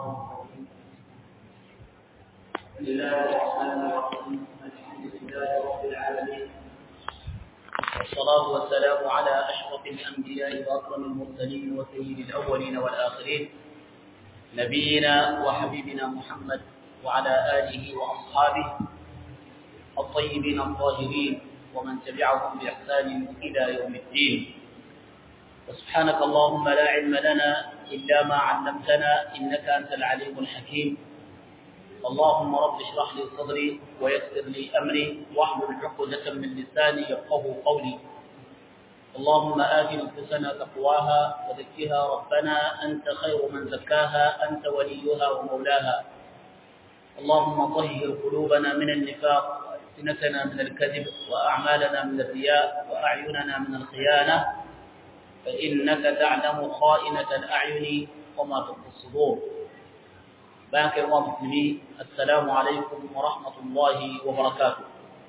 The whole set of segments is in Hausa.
بسم الله الرحمن الرحيم الحمد لله رب العالمين والصلاة والسلام على أشرف الأنبياء وأكرم المرسلين وسيد الأولين والآخرين نبينا وحبيبنا محمد وعلى آله وأصحابه الطيبين الطاهرين ومن تبعهم بإحسان إلى يوم الدين وسبحانك اللهم لا علم لنا إلا ما علمتنا إنك أنت العليم الحكيم اللهم رب اشرح لي صدري ويسر لي أمري واحلل عقدة من لساني يفقه قولي اللهم آت نفوسنا تقواها وزكها ربنا أنت خير من زكاها أنت وليها ومولاها اللهم طهر قلوبنا من النفاق وألسنتنا من الكذب وأعمالنا من الرياء وأعيننا من الخيانة فإنك تعلم خائنة الأعين وما تخفي الصدور بارك الله مسلمين السلام عليكم ورحمة الله وبركاته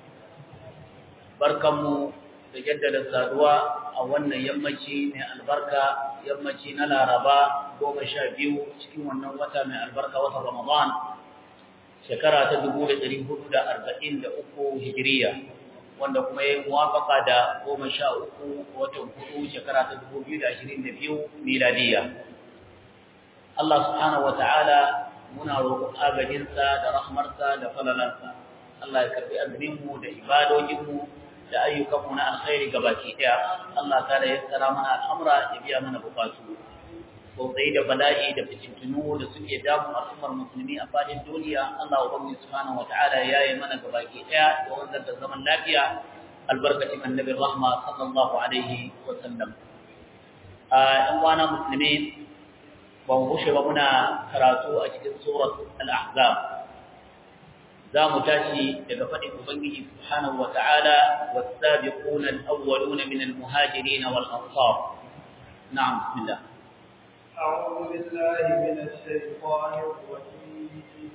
barkanmu da jaddada saduwa a wannan yammaci mai albarka yammaci na laraba goma sha biyu cikin wannan wata mai albarka wata ramadan shekara ta dubu da ɗari hudu da arba'in da uku hijiriya wanda kuma ya yi muwafaka da goma sha uku watan hudu shekara ta dubu biyu da ashirin da biyu miladiya Allah subhanahu wa ta'ala muna roƙon agajinsa da rahmarsa da falalansa Allah ya karɓi azuminmu da ibadojinmu da ayyukanmu na alkhairi gabaki ɗaya Allah ta da yassara mana al'amura ya biya mana bukatu sosai da bala'i da fitintunu da suke damun al'ummar musulmi a fadin duniya Allah ubangiji subhanahu wata'ala ya yi mana gabaki ɗaya da wanzar da zaman lafiya albarkacin annabin rahma sallallahu alaihi wa sallam a ɗan wana musulmi ba mu bushe ba muna karatu a cikin surat al-ahzab za mu tashi daga faɗin ubangiji subhanahu wa ta'ala was-sabiquna al-awwaluna min al-muhajirin wal-ansar na'am bismillah أعوذ بالله من الشيطان الرجيم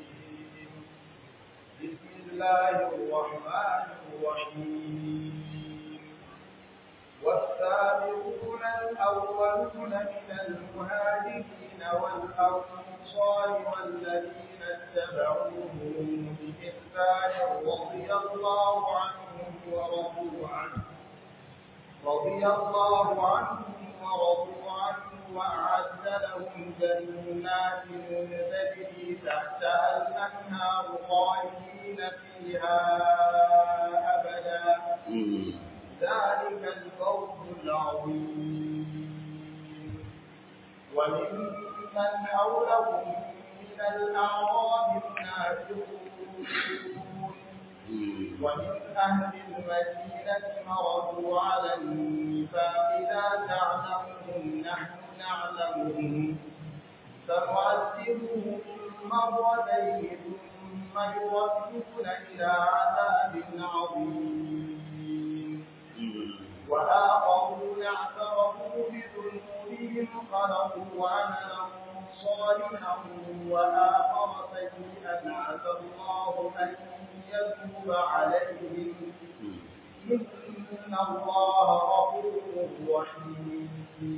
بسم الله الرحمن الرحيم والسابقون الأولون من المهاجرين والأنصار والذين اتبعوهم بإحسان رضي الله عنهم ورضوا عنه رضي الله عنهم ورضوا عنه وأعد لهم جنات تجري تحتها الأنهار خالدين فيها أبدا ذلك الفوز العظيم وممن حولكم من الأعراب منافقون ومن أهل المدينة مرضوا على النفاق لا تعلمهم نحن نعلمهم فنعذبهم مرتين ثم يردون إلى عذاب عظيم وآخرون اعترفوا بذنوبهم خلقوا عملا صالحا وآخر سيئا عسى الله أن يتوب عليهم إن الله غفور رحيم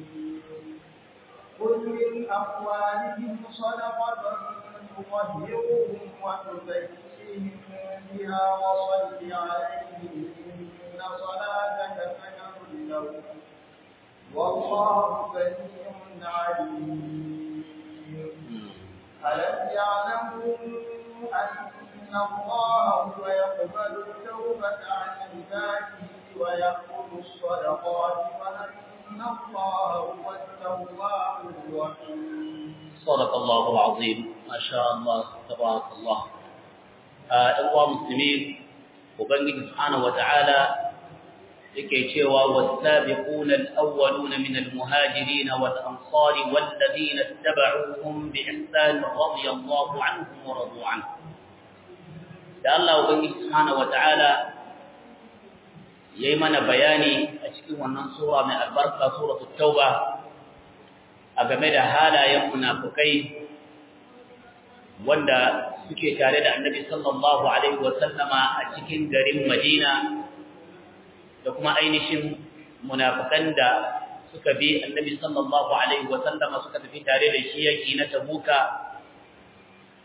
قل من أموالهم صدقة تطهرهم وتزكيهم بها وصل عليهم إن صلاتك سكن لهم والله سميع عليم ألم يعلموا أن الله هو يقبل التوبة عن عباده ويأخذ الصدقات وأن الله هو التواب الرحيم صدق الله العظيم ما شاء الله تبارك الله أيها المسلمين وبنجي سبحانه وتعالى yake cewa wasabiquna alawwaluna min almuhajirin wal ansar walladhina ittaba'uuhum biihsan radiyallahu anhum wa radu anhu da Allah ubangi subhanahu wataala yayi mana bayani a cikin wannan sura mai albarka suratul tauba a game da halayen munafikai wanda suke tare da annabi sallallahu alaihi wa sallama a cikin garin Madina da kuma ainihin munafikan da suka bi annabi sallallahu alaihi wa sallama suka tafi tare da shi yaki na tabuka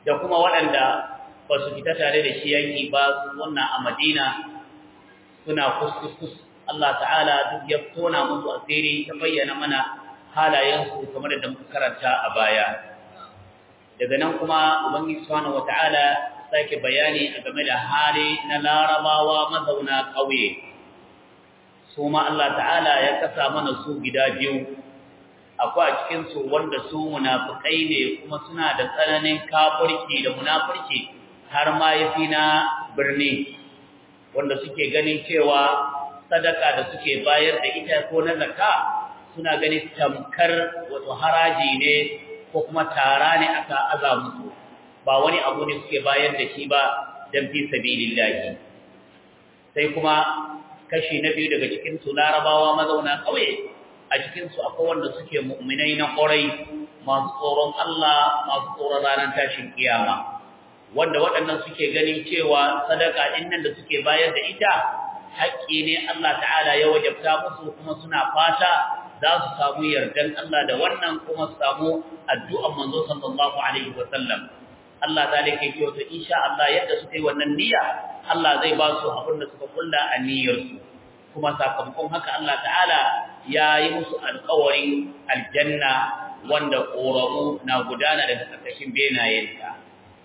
da kuma waɗanda ba su fita tare da shi yaki ba wannan a Madina suna kuskus Allah ta'ala duk ya tona musu asiri ta bayyana mana halayensu kamar da muka karanta a baya daga nan kuma ubangiji subhanahu wata'ala sake bayani a game da hali na larabawa mazauna ƙauye su ma Allah ta'ala ya kasa mana su gida biyu akwai a cikin su wanda su munafikai ne kuma suna da tsananin kafirci da munafurci har ma yafi na birni wanda suke ganin cewa sadaka da suke bayar da ita ko na zakka suna ganin tamkar wato haraji ne ko kuma tara ne aka aza musu ba wani abu ne suke bayar da shi ba dan fi sabilillahi sai kuma kashi na biyu daga cikin su larabawa mazauna kauye a cikin su akwai wanda suke mu'minai na ƙorai masu tsoron Allah masu tsoron ranar tashin kiyama wanda waɗannan suke ganin cewa sadaka ɗin nan da suke bayar da ita haƙƙi ne Allah ta'ala ya wajabta musu kuma suna fata za su samu yardan Allah da wannan kuma su samu addu'an manzo sallallahu alaihi wa sallam Allah ta lake kiyo to insha Allah yadda suka yi wannan niyya Allah zai ba su abin da suka kulla a niyyarsu kuma sakamakon haka Allah ta'ala ya yi musu alƙawarin aljanna wanda ƙoramu na gudana daga ƙarƙashin benayenta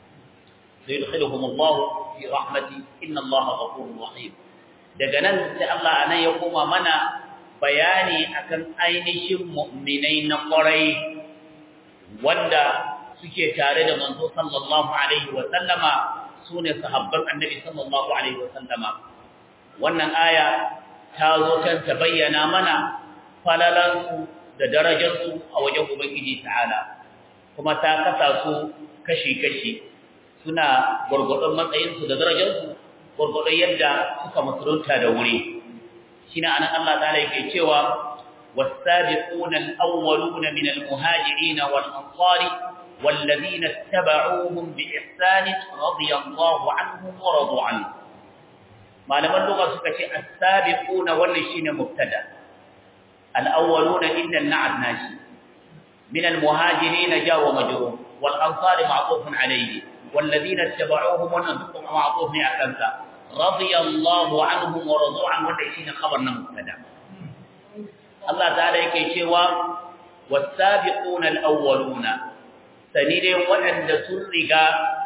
سيدخلهم الله في رحمته إن الله غفور رحيم daga nan sai Allah anan ya koma mana bayani akan ainihin mu'minai na ƙwarai wanda suke tare da manzo sallallahu alaihi wa sallama sune sahabban annabi sallallahu alaihi wa sallama wannan aya ta zo kan ta bayyana mana falalansu da darajarsu a wajen ubangiji ta'ala kuma ta kasa su kashi-kashi suna gwargwadon matsayinsu da darajarsu gwargwadon yadda suka musulunta da wuri shine anan Allah ta'ala yake cewa was-sabiquna al-awwaluna min al-muhajirin wal-ansari والذين اتبعوهم بإحسان رضي الله عنهم ورضوا عنه malaman lugha suka ce as-sabiquna wannan shine mubtada al-awwaluna inna an-na'at nashi min al-muhajirin jawa majrur wal ansar ma'tufun alayhi والذين اتبعوهم ونذقهم معطوف أكنسا رضي الله عنهم ورضوا عنه وتعيشين خبرنا مبتدا الله تعالى يكي شوى والسابقون الأولون سنيرين وأن سرقا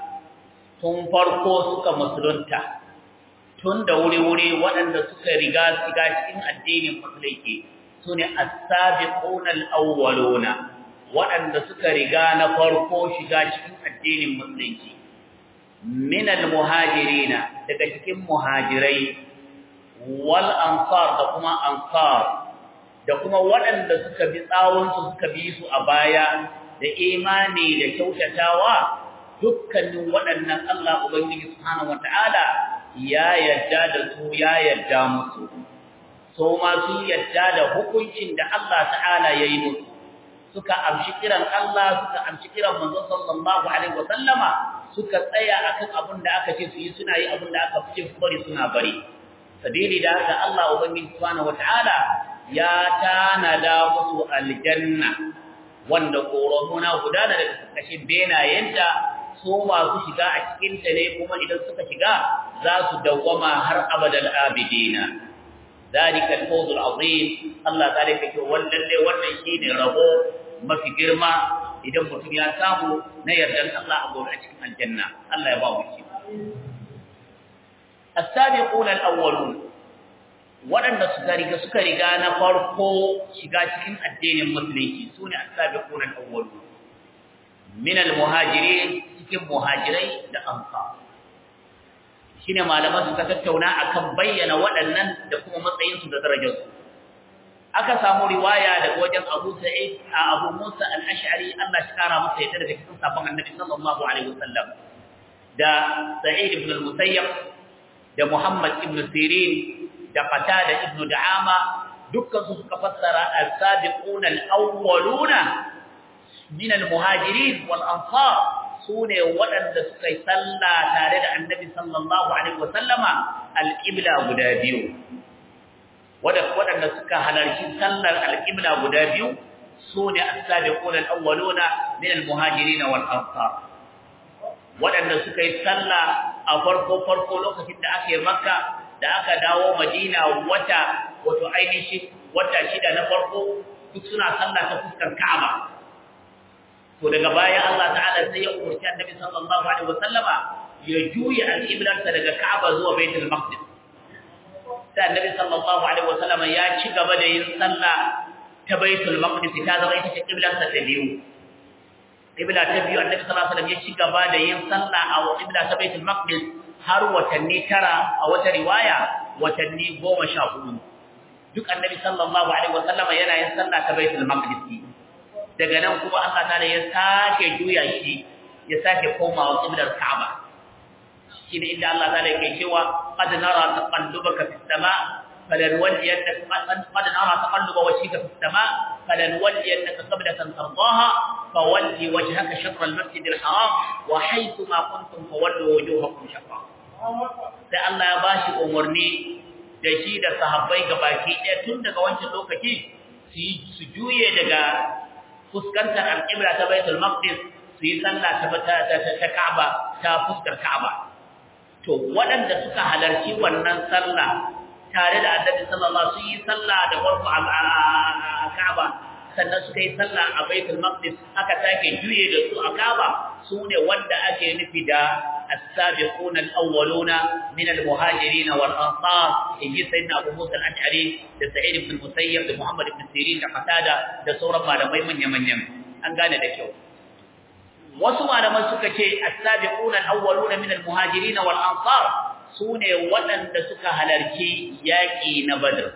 تنفرقوا سكا مسلونتا tun da wuri-wuri waɗanda suka riga shiga cikin addinin musulunci su ne as-sabiquna al-awwaluna waɗanda suka riga na farko shiga cikin addinin musulunci min al-muhajirina daga cikin muhajirai wal ansar da kuma ansar da kuma waɗanda suka bi tsawon su suka bi su a baya da imani da kyautatawa dukkanin waɗannan Allah ubangiji subhanahu wataala ya yadda da su ya yadda musu so ma sun yadda da hukuncin da Allah ta'ala ya yi musu suka amshi kiran Allah suka amshi kiran manzo sallallahu alaihi wasallama suka tsaya akan abin da aka ce su yi suna yi abin da aka fice su bari suna bari sabili da haka Allah ubangiji subhanahu wataala ya tanada musu aljanna wanda koromuna gudana daga karkashin benayenta su masu shiga a cikin ta ne kuma idan suka shiga za su dawwama har abadal abidina ذلك الفوز العظيم الله تعالى yake wannan dai wannan shine rabo mafi girma idan mutum ya samu na yardan Allah a gobe a cikin aljanna Allah ya ba mu shi as-sabiquna al-awwalun wadanda suka riga suka riga na farko shiga cikin addinin musulunci sune as-sabiquna al-awwalun min al-muhajirin cikin muhajirai da ansar shine malaman suka tattauna akan bayyana waɗannan da kuma matsayinsu da darajarsu aka samu riwaya daga wajen Abu Sa'id a Abu Musa al-Ash'ari Allah shi kara masa yadda daga cikin sabon Annabi sallallahu alaihi wasallam da Sa'id ibn al-Musayyab da Muhammad ibn Sirin da Qatada ibn Da'ama dukkan su suka fassara as-sabiquna al-awwaluna min al-muhajirin wal ansar sune waɗanda suka yi sallah tare da annabi sallallahu alaihi wasallama alƙibla guda biyu waɗanda suka halarci sallar alƙibla guda biyu sune as-sabiquna al-awwaluna min al-muhajirin wal ansar waɗanda suka yi sallah a farko farko lokacin da aka yi makka da aka dawo madina wata wato ainihin wata shida na farko duk suna sallah ta fuskar ka'aba to daga baya Allah ta'ala sai ya umarci annabi sallallahu alaihi wasallama ya juya al-qiblarsa daga ka'aba zuwa baitul maqdis sai annabi sallallahu alaihi wasallama ya ci gaba da yin sallah ta baitul maqdis ta zama ita ce qiblarsa ta biyu qibla ta biyu annabi sallallahu alaihi wasallam ya ci gaba da yin sallah a qibla ta baitul maqdis har watanni tara a wata riwaya watanni goma sha hudu duk annabi sallallahu alaihi wasallama yana yin sallah ta baitul maqdis daga nan kuma Allah ta'ala ya sake juya shi ya sake komawa qiblar Ka'aba shi ne inda Allah ta'ala yake cewa qad nara taqallubaka fis sama' فلنولينك قد نرى تقلب وجهك في السماء فلنولينك قبلة ترضاها فول وجهك شطر المسجد الحرام وحيث ما كنتم فولوا وجوهكم شطرا sai Allah ya bashi umarni da shi da sahabbai gabaki ɗaya tun daga wancan lokaci su juye daga fuskantar alƙibla ta Baitul Maqdis su yi sallah ta ta Ka'aba ta fuskar Ka'aba to waɗanda suka halarci wannan sallah tare da Annabi sallallahu alaihi wasallam su yi sallah da farko a Ka'aba sannan suka yi sallah a Baitul Maqdis aka take juye da su a Ka'aba sune wanda ake nufi da السابقون الأولون من المهاجرين والأنصار يجي سيدنا أبو موسى الأشعري لسعيد بن المسيب لمحمد بن سيرين لقتادة لسورة ما لم يمن يمن يمن أن قال ذلك wasu malaman suka ce as-sabiquna al-awwaluna min al-muhajirin wal ansar sune waɗanda suka halarci yaƙi na badr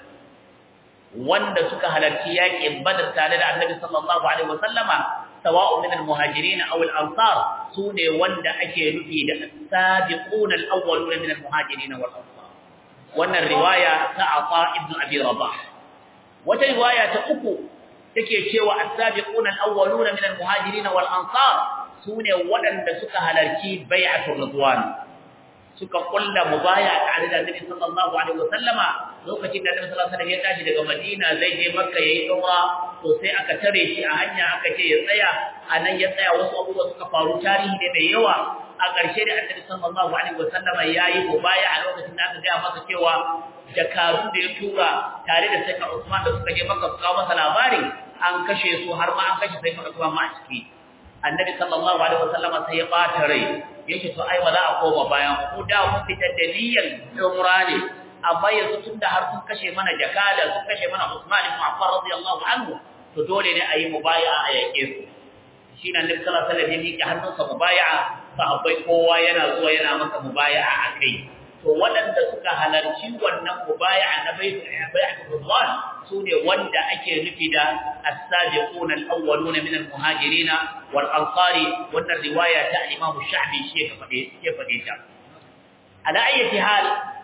wanda suka halarci yaƙin badr tare da annabi sallallahu alaihi wasallama sawa'u min al-muhajirin aw al-ansar sune wanda ake nufi da as-sabiquna al-awwaluna min al-muhajirin wal ansar wannan riwaya ta Ata ibn Abi Rabah wata riwaya ta uku take cewa as-sabiquna al-awwaluna min al-muhajirin wal ansar sune waɗanda suka halarci bai'atul ridwan suka kulla mubaya tare da Annabi sallallahu alaihi wasallama lokacin da Annabi sallallahu alaihi wasallam ya tashi daga Madina zai je Makka yayi umra to sai aka tare shi a hanya aka ce ya tsaya anan ya tsaya wasu abubuwa suka faru tarihi ne mai yawa a ƙarshe da Annabi sallallahu alaihi wasallama yayi mubaya a lokacin da aka ga masa cewa jakaru da ya tura tare da Sayyidina Usman da suka je Makka su kawo masa labarin an kashe su har ma an kashe Sayyidina Usman ma a ciki annabi sallallahu alaihi wasallama sai ya bata rai yake to ai ba za a koma bayan ku da mun fitar da niyyar umra ne amma yanzu tunda har sun kashe mana jakada sun kashe mana Usman ibn Affan radiyallahu anhu to dole ne a yi mubaya'a a yake su shine annabi sallallahu alaihi wasallam ya miƙe hannunsa mubaya'a sahabbai kowa yana zuwa yana masa mubaya'a akai to waɗanda suka halarci wannan mubaya'a na bai'atul ridwan sune wanda ake nufi da as-sabiquna al-awwaluna min al-muhajirin wal ansari wannan riwaya ta Imam Sha'bi shi ya fade ya fade ta ala ayyati hal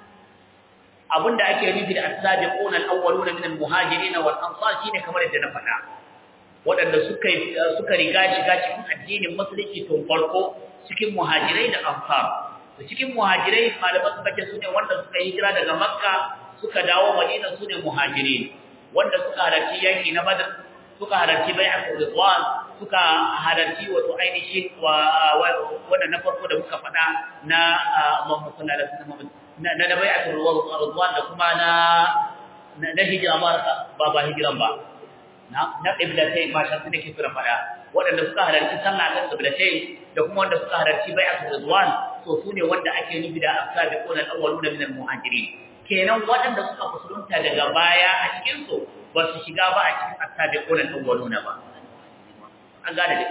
abinda ake nufi da as-sabiquna al-awwaluna min al-muhajirin wal ansar shine kamar yadda na faɗa waɗanda suka suka riga shiga cikin addinin musulunci tun farko cikin muhajirai da ansar cikin muhajirai malaman suka ce su ne wanda suka hijira daga makka suka dawo madina su ne muhajirin wanda suka halarci yanki na badr suka halarci bai'atul ridwan suka halarci wato ainihin wa wanda na farko da muka faɗa na Allahumma salli ala sayyidina Muhammad na na bai'atul ridwan da kuma na na hijira ba ba ba hijiran ba na na qiblatai ma shan nake kira faɗa waɗanda suka halarci sallah kan qiblatai da kuma wanda suka halarci bai'atul ridwan to su ne wanda ake nufi da asabiquna al-awwaluna min al-muhajirin kenan waɗanda suka musulunta daga baya a cikin su ba su shiga ba a cikin asabiquna al-awwaluna ba an gane da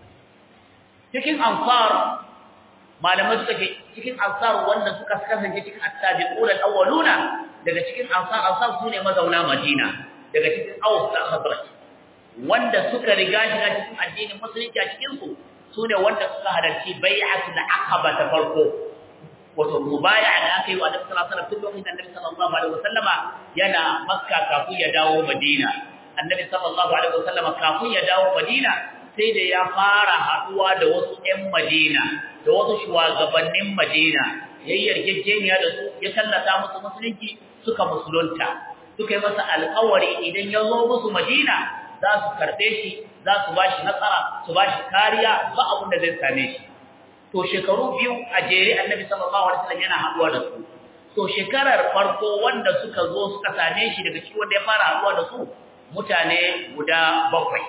cikin ansar malamai suka ce cikin ansar wanda suka kasance cikin asabiquna al-awwaluna daga cikin ansar ansar su ne mazauna madina daga cikin aus da khazraj wanda suka riga shiga cikin addinin musulunci a cikin su sune wanda suka halarci bai'atul aqaba ta farko wato mubaya'a da aka yi wa Annabi sallallahu alaihi wasallam tun lokacin Annabi sallallahu alaihi wasallama yana Makka kafin ya dawo Madina Annabi sallallahu alaihi wasallama kafin ya dawo Madina sai da ya fara haduwa da wasu ƴan Madina da wasu shugabannin Madina yayin yarjejeniya da su ya tallata musu musulunci suka musulunta suka yi masa alƙawari idan ya zo musu Madina za su karɓe shi za su ba shi nasara su ba shi kariya ba abin da zai same shi to shekaru biyu a jere annabi sallallahu alaihi wasallam yana haduwa da su to shekarar farko wanda suka zo suka same shi daga cikin wanda ya fara haduwa da su mutane guda bakwai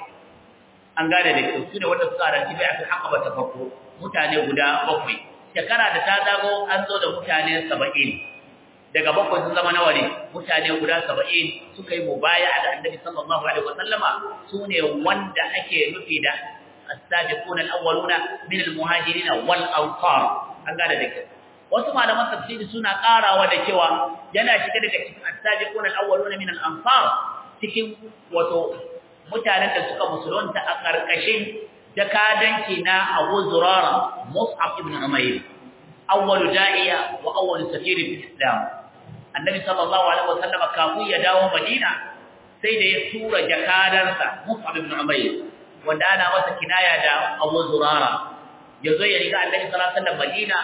an gane da kyau su ne wanda suka halarci bai akan haka ta farko mutane guda bakwai shekara da ta zago an zo da mutane saba'in daga bakwai sun zama nawa ne mutane guda saba'in suka yi mubaya da annabi sallallahu alaihi wasallama su ne wanda ake nufi da السابقون الأولون من المهاجرين والأنصار an gane da kyau wasu malaman tafsiri suna karawa da cewa yana shiga daga cikin as-sabiquna al-awwaluna min al-ansar cikin wato mutanen da suka musulunta a karkashin jakadanci na Abu Zurara Mus'ab ibn Umayr awwalu da'iya wa awwalu safir fi Islam annabi sallallahu alaihi wasallam kafin ya dawo Madina sai da ya tura jakadansa Mus'ab ibn Umayr wanda ana masa kinaya da Abu Zurara yazo ya riga Annabi sallallahu alaihi wasallam Madina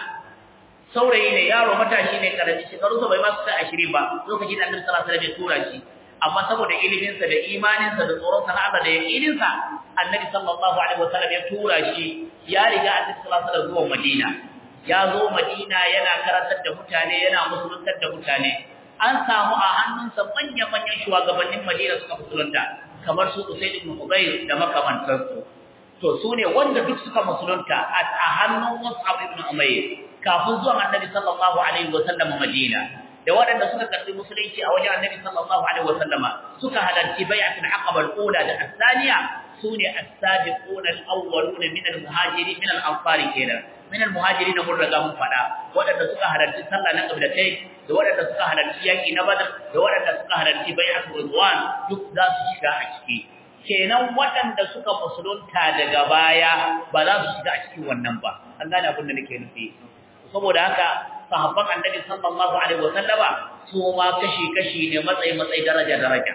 saurayi ne yaro matashi ne karami shekaru sa bai ma su 20 ba lokacin da Annabi sallallahu alaihi wasallam ya tura shi amma saboda ilimin sa da imanin sa da tsoron sa Allah da yakinin sa Annabi sallallahu alaihi wasallam ya tura shi ya riga Annabi sallallahu alaihi wasallam zuwa Madina ya zo Madina yana karantar da mutane yana musuluntar da mutane an samu a hannunsa manya-manyan shugabannin Madina suka musulunta kamar su Usaid ibn Hudayr da makamantansu to su ne wanda duk suka musulunta a hannun Mus'ab ibn Umayr kafin zuwan Annabi sallallahu alaihi wasallam Madina da waɗanda suka karbi musulunci a wajen Annabi sallallahu alaihi wasallama suka halarci bai'atul aqaba al-ula da al-thaniya sune as-sabiqun al-awwalun min al-muhajirin min al-ansari kenan min al-muhajirin mun riga mun fada waɗanda suka halarci sallah na qiblatai da waɗanda suka halarci yaki na badar da waɗanda suka halarci bai'atul ridwan duk za su shiga a ciki kenan waɗanda suka musulunta daga baya ba za su shiga a cikin wannan ba an gane abin da nake nufi saboda haka sahabban annabi sallallahu alaihi wasallama su ma kashi kashi ne matsayi matsayi daraja daraja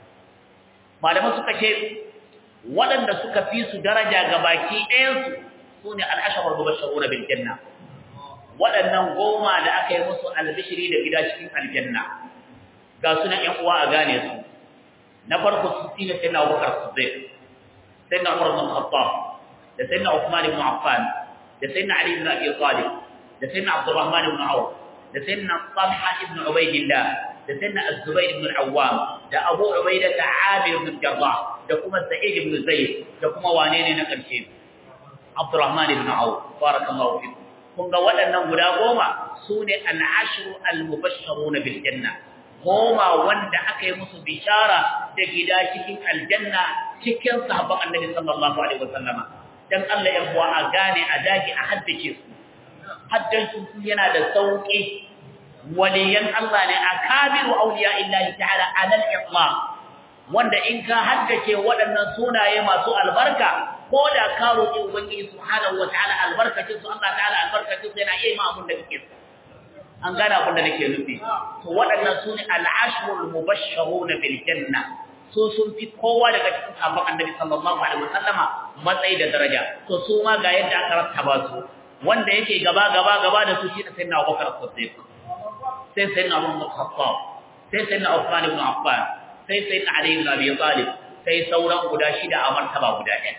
malaman suka ce waɗanda suka fi su daraja ga baki ɗayansu su ne al'asharar mubashshiruna bil janna waɗannan goma da aka yi musu albishiri da gida cikin aljanna ga sunan ƴan uwa a gane su na farko su shine sayyidina Abubakar Siddiq sayyidina Umar ibn Khattab da sayyidina Uthman ibn Affan da sayyidina Ali ibn Abi Talib da sayyidina Abdurrahman ibn Auf da sayyidina Talha ibn Ubaydillah da sayyidina Az-Zubayr ibn al-Awwam da Abu Ubaidah da Amir ibn Jarrah da kuma Sa'id ibn Zayd da kuma wane ne na karshe Abdurrahman ibn Auf barakallahu fikum kun ga waɗannan guda goma sune al-ashru al-mubashshirun bil janna goma wanda aka yi musu bishara da gida cikin aljanna cikin sahabban annabi sallallahu alaihi wasallama dan Allah ya buwa a gane a dage a haddace su haddace su yana da sauki waliyan Allah ne akabiru awliya illahi ta'ala alal itlaq wanda in ka haddace waɗannan sunaye masu albarka ko da ka roki ubangiji subhanahu wataala albarkacin su Allah ta'ala albarkacin su yana iya ma abun da kake so an gane abin da nake nufi to waɗannan su ne al'ashrul mubashshiruna bil janna su sun fi kowa daga cikin sahabban annabi sallallahu alaihi wasallama matsayi da daraja to su ma ga yadda aka rattaba su wanda yake gaba gaba gaba da su shine sayyidina Abubakar Siddiq sai sayyidina Umar bin Khattab sai sayyidina Uthman ibn Affan sai sayyidina Ali ibn Abi Talib sai sauran guda shida a martaba guda ɗaya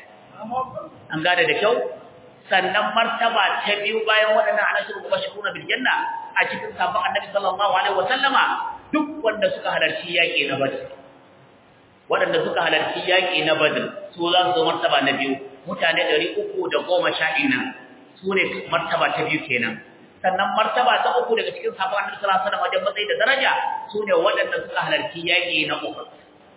an gane da kyau sannan martaba ta biyu bayan waɗannan anashir mubashiruna bil janna a cikin sabon annabi sallallahu alaihi wasallama duk wanda suka halarci yaƙi na badr waɗanda suka halarci yaƙi na badr su za su zo martaba na biyu mutane ɗari uku da goma sha ina su ne martaba ta biyu kenan sannan martaba ta uku daga cikin sabon annabi sallallahu alaihi wasallam wajen matsayi da daraja su ne waɗanda suka halarci yaƙi na uhud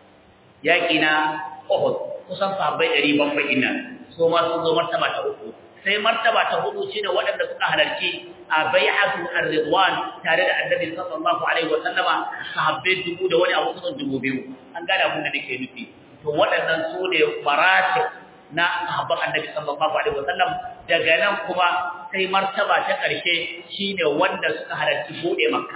yaƙi na uhud kusan sahabbai ɗari bakwai ina su ma sun zo martaba ta uku sai martaba ta hudu shine waɗanda suka halarci a bai'atu ar-ridwan tare da annabi sallallahu alaihi wa sallama sahabbai dubu da wani abu kusan dubu biyu an gane abin da nake nufi to waɗannan su ne maratib na sahabban annabi sallallahu alaihi wa sallam daga nan kuma sai martaba ta ƙarshe shine wanda suka halarci bude makka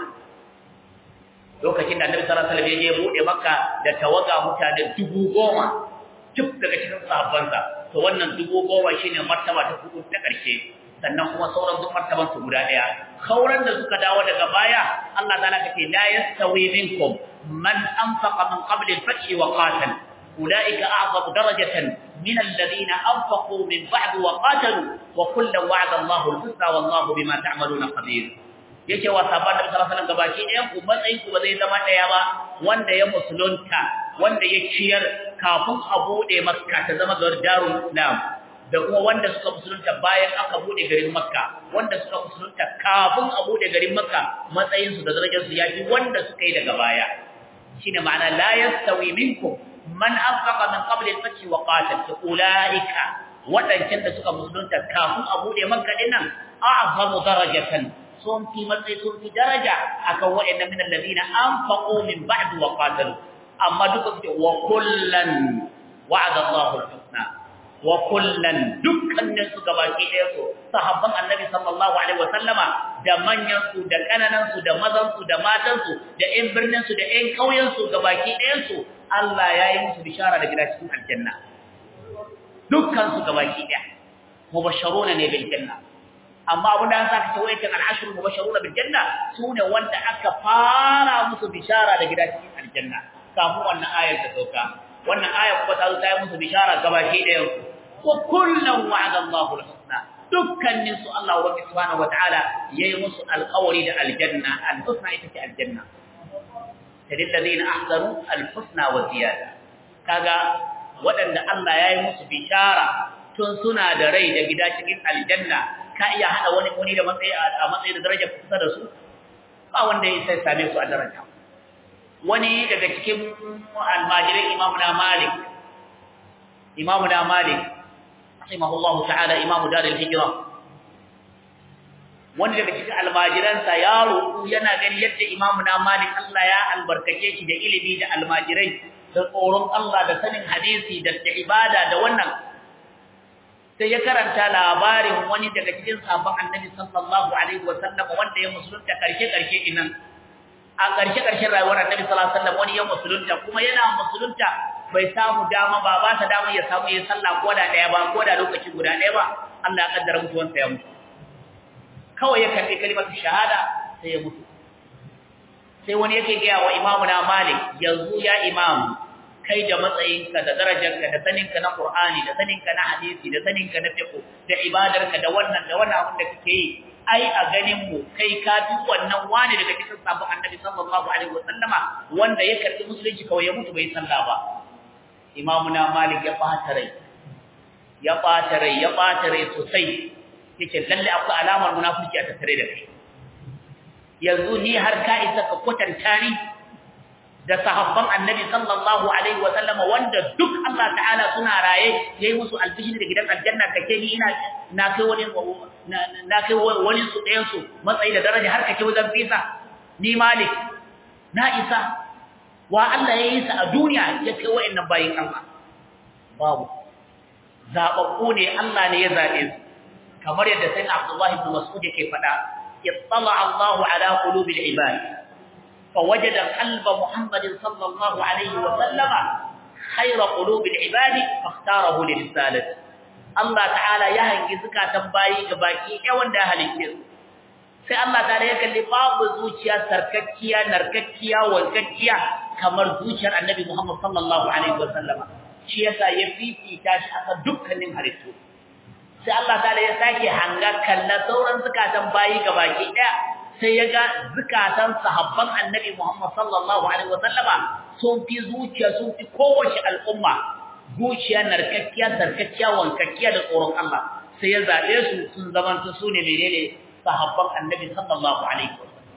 lokacin da annabi sallallahu alaihi wa sallam ya je bude makka da tawaga mutane dubu goma duk daga cikin sahabbansa to wannan dubu goma shine martaba ta hudu ta ƙarshe sannan kuma sauran duk martaban su guda daya kauran da suka dawo daga baya Allah ta'ala kace la yastawi minkum man anfaqa min qabl al-fath wa qatal ulaika a'zamu darajatan min alladhina anfaqu min ba'd wa qatalu wa kullu wa'ada Allahu al-husna wallahu bima ta'maluna khabir yake wa sahabban Nabi sallallahu alaihi wasallam gabaki ɗayan ku matsayin ku ba zai zama ɗaya ba wanda ya musulunta wanda ya ciyar kafin a bude Makka ta zama gardarun Islam da kuma wanda suka musulunta bayan aka bude garin Makka wanda suka musulunta kafin a bude garin Makka matsayin su da darajar su yafi wanda suka yi daga baya shine ma'ana la yastawi minkum man anfaqa min qabli al-fath wa qatal ulaika wadancan da suka musulunta kafin a bude Makka dinnan a'zamu darajatan sun fi matsayi sun fi daraja akan waɗannan min alladhina anfaqu min ba'd wa qatalu amma duka su wa kullan wa'ada Allahu al-husna wa kullan dukkanin su gabaki ɗaya su sahabban annabi sallallahu alaihi wa sallama da manyan su da kananan su da mazan su da matan su da ƴan birnin su da ƴan kauyen su gabaki ɗayan su Allah ya yi musu bishara da gida cikin aljanna dukkan su gabaki ɗaya mubashsharuna ne bil janna amma abin da an saka ta wayatin al'ashru mubashsharuna bil janna sune wanda aka fara musu bishara da gida cikin aljanna kafin wannan ayar ta sauka wannan ayar kuma ta zo ta yi musu bishara gabaki ɗayan su wa kullum wa'ada Allahu al-husna dukkanin su Allah wa subhanahu wa ta'ala yayi musu alƙawari da aljanna al-husna ita ce aljanna tadil ladina ahsanu al-husna wa ziyada kaga waɗanda Allah yayi musu bishara tun suna da rai da gida cikin aljanna ka iya hada wani wani da matsayi a matsayi da daraja kusa da su ba wanda ya sai same su a daraja wani daga cikin almajirai imamu na malik imamu na malik rahimahullahu ta'ala imamu darul hijra wani daga cikin almajiransa ya roƙu yana gani yadda imamu na malik Allah ya albarkace shi da ilimi da almajirai da tsoron Allah da sanin hadisi da ibada da wannan sai ya karanta labarin wani daga cikin sabon annabi sallallahu alaihi wasallam wanda ya musulunta karshe karshe inan a karshe karshen rayuwar annabi sallallahu alaihi wasallam wani ya musulunta kuma yana musulunta bai samu dama ba ba ta dama ya samu ya sallah ko da daya ba ko da lokaci guda daya ba Allah ya kaddara mutuwansa ya mutu kawai ya karbi kalimatu shahada sai ya mutu sai wani yake ga wa imamu na malik yanzu ya imamu kai da matsayinka da darajarka da saninka na Qur'ani da saninka na hadisi da saninka na fiqh da ibadarka da wannan da wannan abin da kake yi ai a ganin mu kai ka fi wannan wani daga cikin sabon Annabi sallallahu alaihi wasallama wanda ya karbi musulunci kawai ya mutu bai sallah ba Imamu na Malik ya fata rai ya fata rai ya fata rai sosai yace lalle akwai alamar munafiki a tattare da kai yanzu ni har ka isa ka kwatanta ni da sahabban annabi sallallahu alaihi wa sallama wanda duk Allah ta'ala suna raye yayi musu albishiri da gidan aljanna kake ni ina na kai wani na kai wani su ɗayan su matsayi da daraja har kake wajen fisa ni malik na isa wa Allah yayi sa a duniya ya kai wa'annan bayin Allah babu zababbu ne Allah ne ya zabe su kamar yadda sai Abdullah ibn Mas'ud yake faɗa ittala Allahu ala qulubil ibad فوجد قلب محمد صلى الله عليه وسلم خير قلوب العباد فاختاره لرسالته Allah ta'ala ya hangi zukatan bayi ga baki ɗaya wanda ya halitte sai Allah ta'ala ya kalli babu zuciya sarkakkiya narkakkiya wankakkiya kamar zuciyar Annabi Muhammad sallallahu alaihi wasallam shi yasa ya fifita shi akan dukkanin halittu sai Allah ta'ala ya sake hanga kalla sauran zukatan bayi ga baki ɗaya sai ya ga zukatan sahabban annabi Muhammad sallallahu alaihi wasallama sun fi zuciya sun fi kowace al'umma zuciya narkakkiya sarkakkiya wankakkiya da tsoron Allah sai ya zabe su sun zamanta su ne menene sahabban annabi sallallahu alaihi wasallam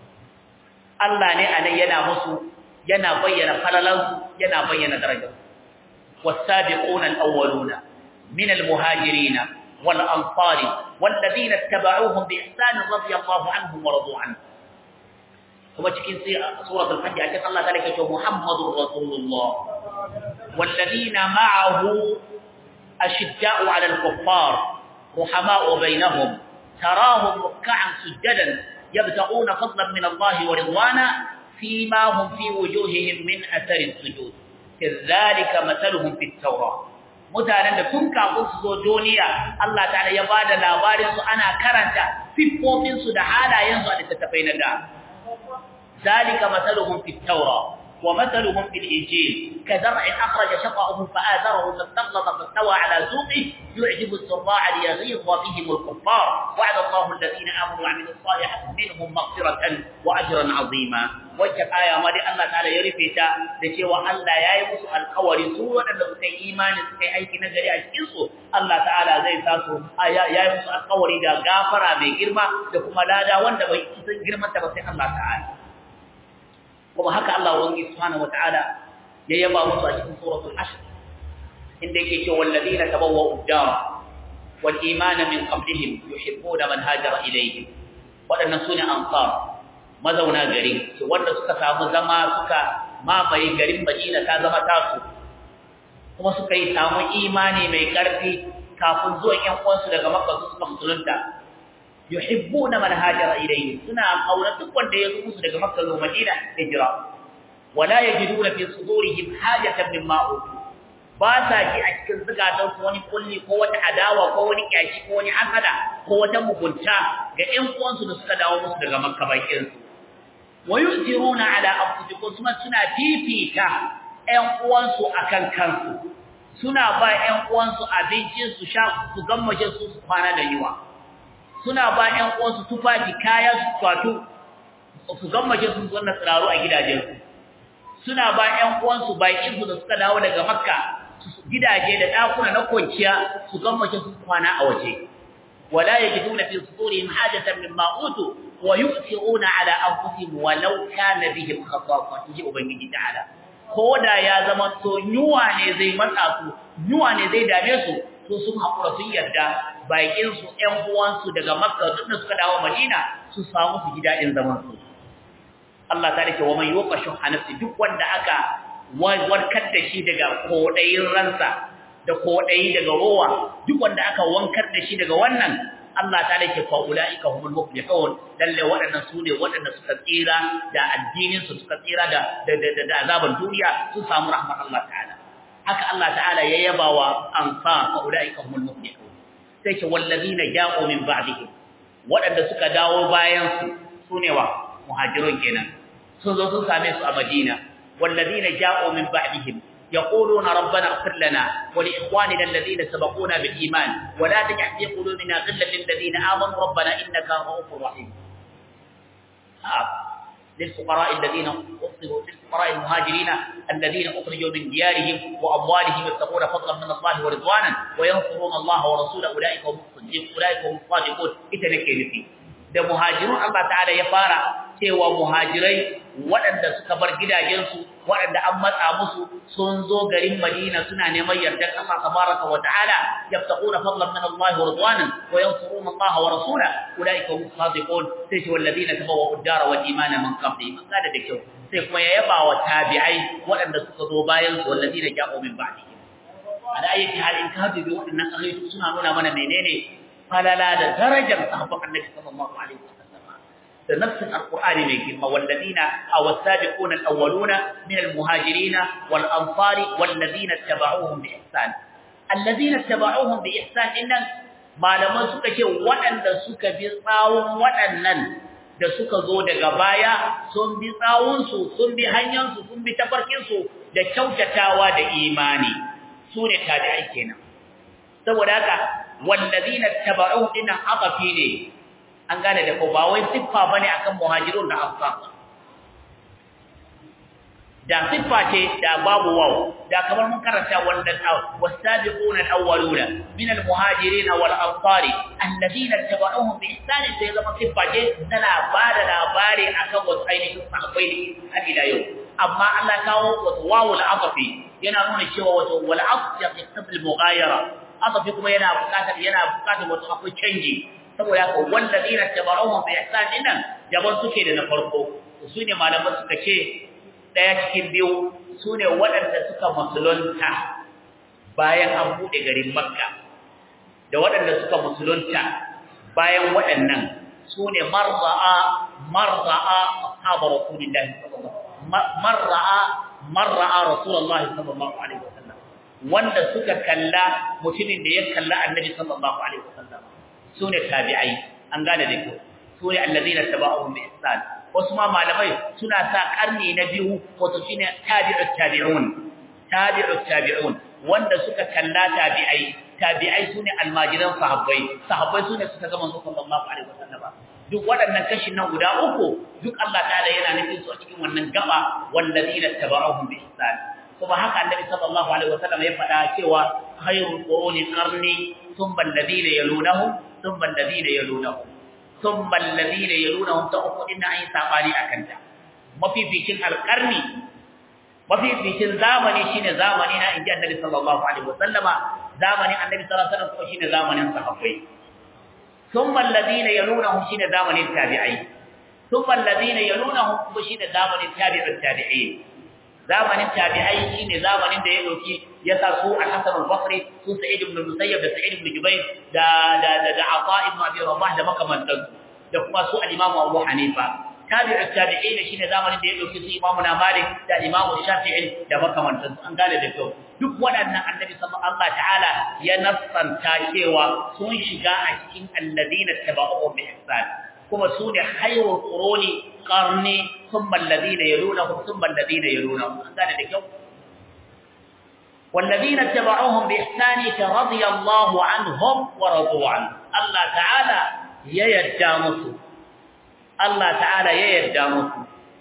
Allah ne anan yana musu yana bayyana falalansu yana bayyana darajar والسابقون الأولون من المهاجرين والأنصار والذين اتبعوهم بإحسان رضي الله عنهم ورضوا عنه kuma cikin suratul hajj ake Allah ta lake cewa Muhammadur Rasulullah walladina ma'ahu ashidda'u 'alal kuffar ruhama'u bainahum tarahum ruk'an sujadan yabtaguna fadlan min Allah wa ridwana fima hum fi wujuhihim min athari sujud kadhalika mathaluhum fit tawrah mutanen da tun kafin su zo duniya Allah ta'ala ya bada labarin su ana karanta siffofin su da halayen su a littattafai na da zalika masaluhum fit tawra ومثلهم في الإنجيل كزرع أخرج شطأه فآذره فاستغلظ فاستوى على سوقه يعجب الزراع ليغيظ بهم الكفار وعد الله الذين آمنوا وعملوا الصالحات منهم مغفرة وأجرا عظيما waccan aya ma dai Allah ta'ala ya rufe ta da cewa Allah ya yi musu alkawari su waɗanda suka yi imani suka yi aiki na gari a cikin su Allah ta'ala zai sa su ya yi musu alkawari da gafara mai girma da kuma lada wanda bai isa girman ta ba sai Allah ta'ala kuma haka Allah wani subhanahu wata'ala ya yaba musu a cikin suratul ashr inda yake cewa walladina tabawwa'u ad-dar wal imana min qablihim yuhibbuna man hajara ilayhim waɗannan sune ansar mazauna gari su wanda suka samu zama suka mamaye garin Madina ta zama tasu kuma suka yi samu imani mai ƙarfi kafin zuwan ƴan uwansu daga Makka su suka musulunta yuhibbuna man hajara ilayhi suna aure duk wanda ya zo musu daga Makka zuwa Madina hijira wala yajiduna fi sudurihim hajatan mimma utu ba sa ji a cikin zukatansu wani kulli ko wata adawa ko wani kyashi ko wani hasada ko wata mugunta ga ƴan uwansu da suka dawo musu daga Makka bakin su wayusiruna ala anfusikum kuma suna fifita ƴan uwansu akan kansu suna ba ƴan uwansu abinci su sha su gammace su su kwana da yiwa suna ba ƴan uwansu tufafi kaya su kwato su gammace su zanna tsiraru a gidajensu suna ba ƴan uwansu baƙin su da suka dawo daga makka gidaje da ɗakuna na kwanciya su gammace su kwana a waje wala yajiduna fi sudurihim hajatan mimma utu wa yu'thiruna ala anfusihim walau kana bihim khasasa ji ubangiji ta'ala koda ya zama to nyuwa ne zai matsa su nyuwa ne zai dame su to sun hakura sun yarda bakin su ƴan uwan su daga makka duk da suka dawo madina su samu su gida in zaman su Allah ta rike wa man yuqashu hanafsi duk wanda aka warkar da shi daga kodayin ransa da kodayi daga rowa duk wanda aka wankar da shi daga wannan Allah ta lake fa ulaika humul muflihun lalle waɗannan sune waɗanda suka tsira da addinin su suka tsira da da da azaban duniya su samu rahmar Allah ta'ala haka Allah ta'ala ya yabawa ansa fa ulaika humul muflihun sai ce wallazina ja'u min ba'dihim waɗanda suka dawo bayan su sune wa muhajirun kenan sun zo sun same su a Madina wallazina ja'u min ba'dihim يقولون ربنا اغفر لنا ولإخواننا الذين سبقونا بالإيمان ولا تجعل في قلوبنا غلا للذين آمنوا ربنا إنك رؤوف رحيم آه. للفقراء الذين أخذوا للفقراء المهاجرين الذين أخرجوا من ديارهم وأموالهم يبتغون فضلا من الله ورضوانا وينصرون الله ورسوله أولئك هم الصديقون أولئك هم الصادقون إتنكي فيه da muhajirun Allah ta'ala ya fara cewa muhajirai waɗanda suka bar gidajensu waɗanda an matsa musu sun zo garin Madina suna neman yardar Allah tabaraka wa ta'ala yaftaquna fadlan min Allah wa ridwanan wa yansuruna Allah wa rasulahu ulaika hum sadiqun sai ce walladina tabawwa'u ad-dara wal imana min qablihim kada da kyau sai kuma ya yaba wa tabi'ai waɗanda suka zo bayan su walladina ja'u min ba'dihim ala ayyati hal in ka bi waɗannan ayoyi suna nuna mana menene falala da darajar sahabban annabi sallallahu alaihi wasallam da nafsin alqur'ani mai girma walladina aw as-sabiquna al-awwaluna min al-muhajirin wal-ansari walladina tabauhum bi ihsan alladina tabauhum bi ihsan innan malaman suka ce waɗanda suka bi tsawon waɗannan da suka zo daga baya sun bi tsawunsu sun bi hanyarsu sun bi tafarkinsu da kyautatawa da imani su ne tabi'ai kenan saboda haka wallazina tabauhu dinan aqafi ne an gane da ko ba wai siffa bane akan muhajirun da ansar da siffa ce da babu waw da kamar mun karanta wannan wasabiquna alawwaluna min almuhajirin wal ansari alladhina tabauhum bi ihsan sai zama siffa ce tana bada labari akan wasu ainihin sahabbai ne har ila yau amma Allah kawo wasu wawul aqafi yana nuna cewa wato wal aqfi yaqtabil mughayara aqafi kuma yana bukatar yana bukatar wato akwai canji saboda haka wallazina tabauhum bi ihsan dinnan jaban suke da na farko su ne malaman suka ce daya cikin biyu su ne waɗanda suka musulunta bayan an buɗe garin makka da waɗanda suka musulunta bayan waɗannan su ne marza'a marza'a ashabu rasulillahi sallallahu marra'a marra'a rasulullahi sallallahu alaihi wasallam wanda suka kalla mutumin da ya kalla annabi sallallahu alaihi wasallam sune tabi'ai an gane da kyau sune allazina tabauhum bi ihsan wasu ma malamai suna sa karni na biyu wato shine tabi'ut tabi'un tabi'ut tabi'un wanda suka kalla tabi'ai tabi'ai sune almajiran sahabbai sahabbai sune suka ga manzo sallallahu alaihi wasallam duk waɗannan kashin nan guda uku duk Allah ta'ala yana nufin su a cikin wannan gaba walladina tabauhum bi ihsan kuma haka annabi sallallahu alaihi wasallam ya faɗa cewa khairul quruni qarni thumma alladhina yalunahum thumma alladhina yalunahum thumma alladhina yalunahum ta uku din ayi sabani akan ta mafificin alqarni mafificin zamani shine zamani na inji annabi sallallahu alaihi wasallama zamanin annabi sallallahu alaihi wasallam kuma shine zamanin sahabbai thumma alladhina yalunahum shine zamanin tabi'ai thumma alladhina yalunahum kuma shine zamanin tabi'ut tabi'in zamanin tabi'ai shine zamanin da ya dauki ya sa su al-Hasan al-Basri su Sa'id ibn Musayyab da Sa'id ibn Jubayr da da da, da Ata ibn Abi Rabah da makamantan da kuma su al-Imam Abu Hanifa tabi'u tabi'in shine zamanin da ya dauki su Imam Malik da Imam Shafi'i da makamantan an gane da kyau duk waɗannan annabi sallallahu Allah ta'ala ya nassanta cewa sun shiga a cikin alladina tabauhu bi ihsan kuma su ne hayrul quruni qarni thumma alladhina yalunahum thumma alladhina yalunahum an gane da kyau والذين اتبعوهم بإحسان رضي الله عنهم ورضوا عنه الله تعالى ييدامس الله تعالى ييدامس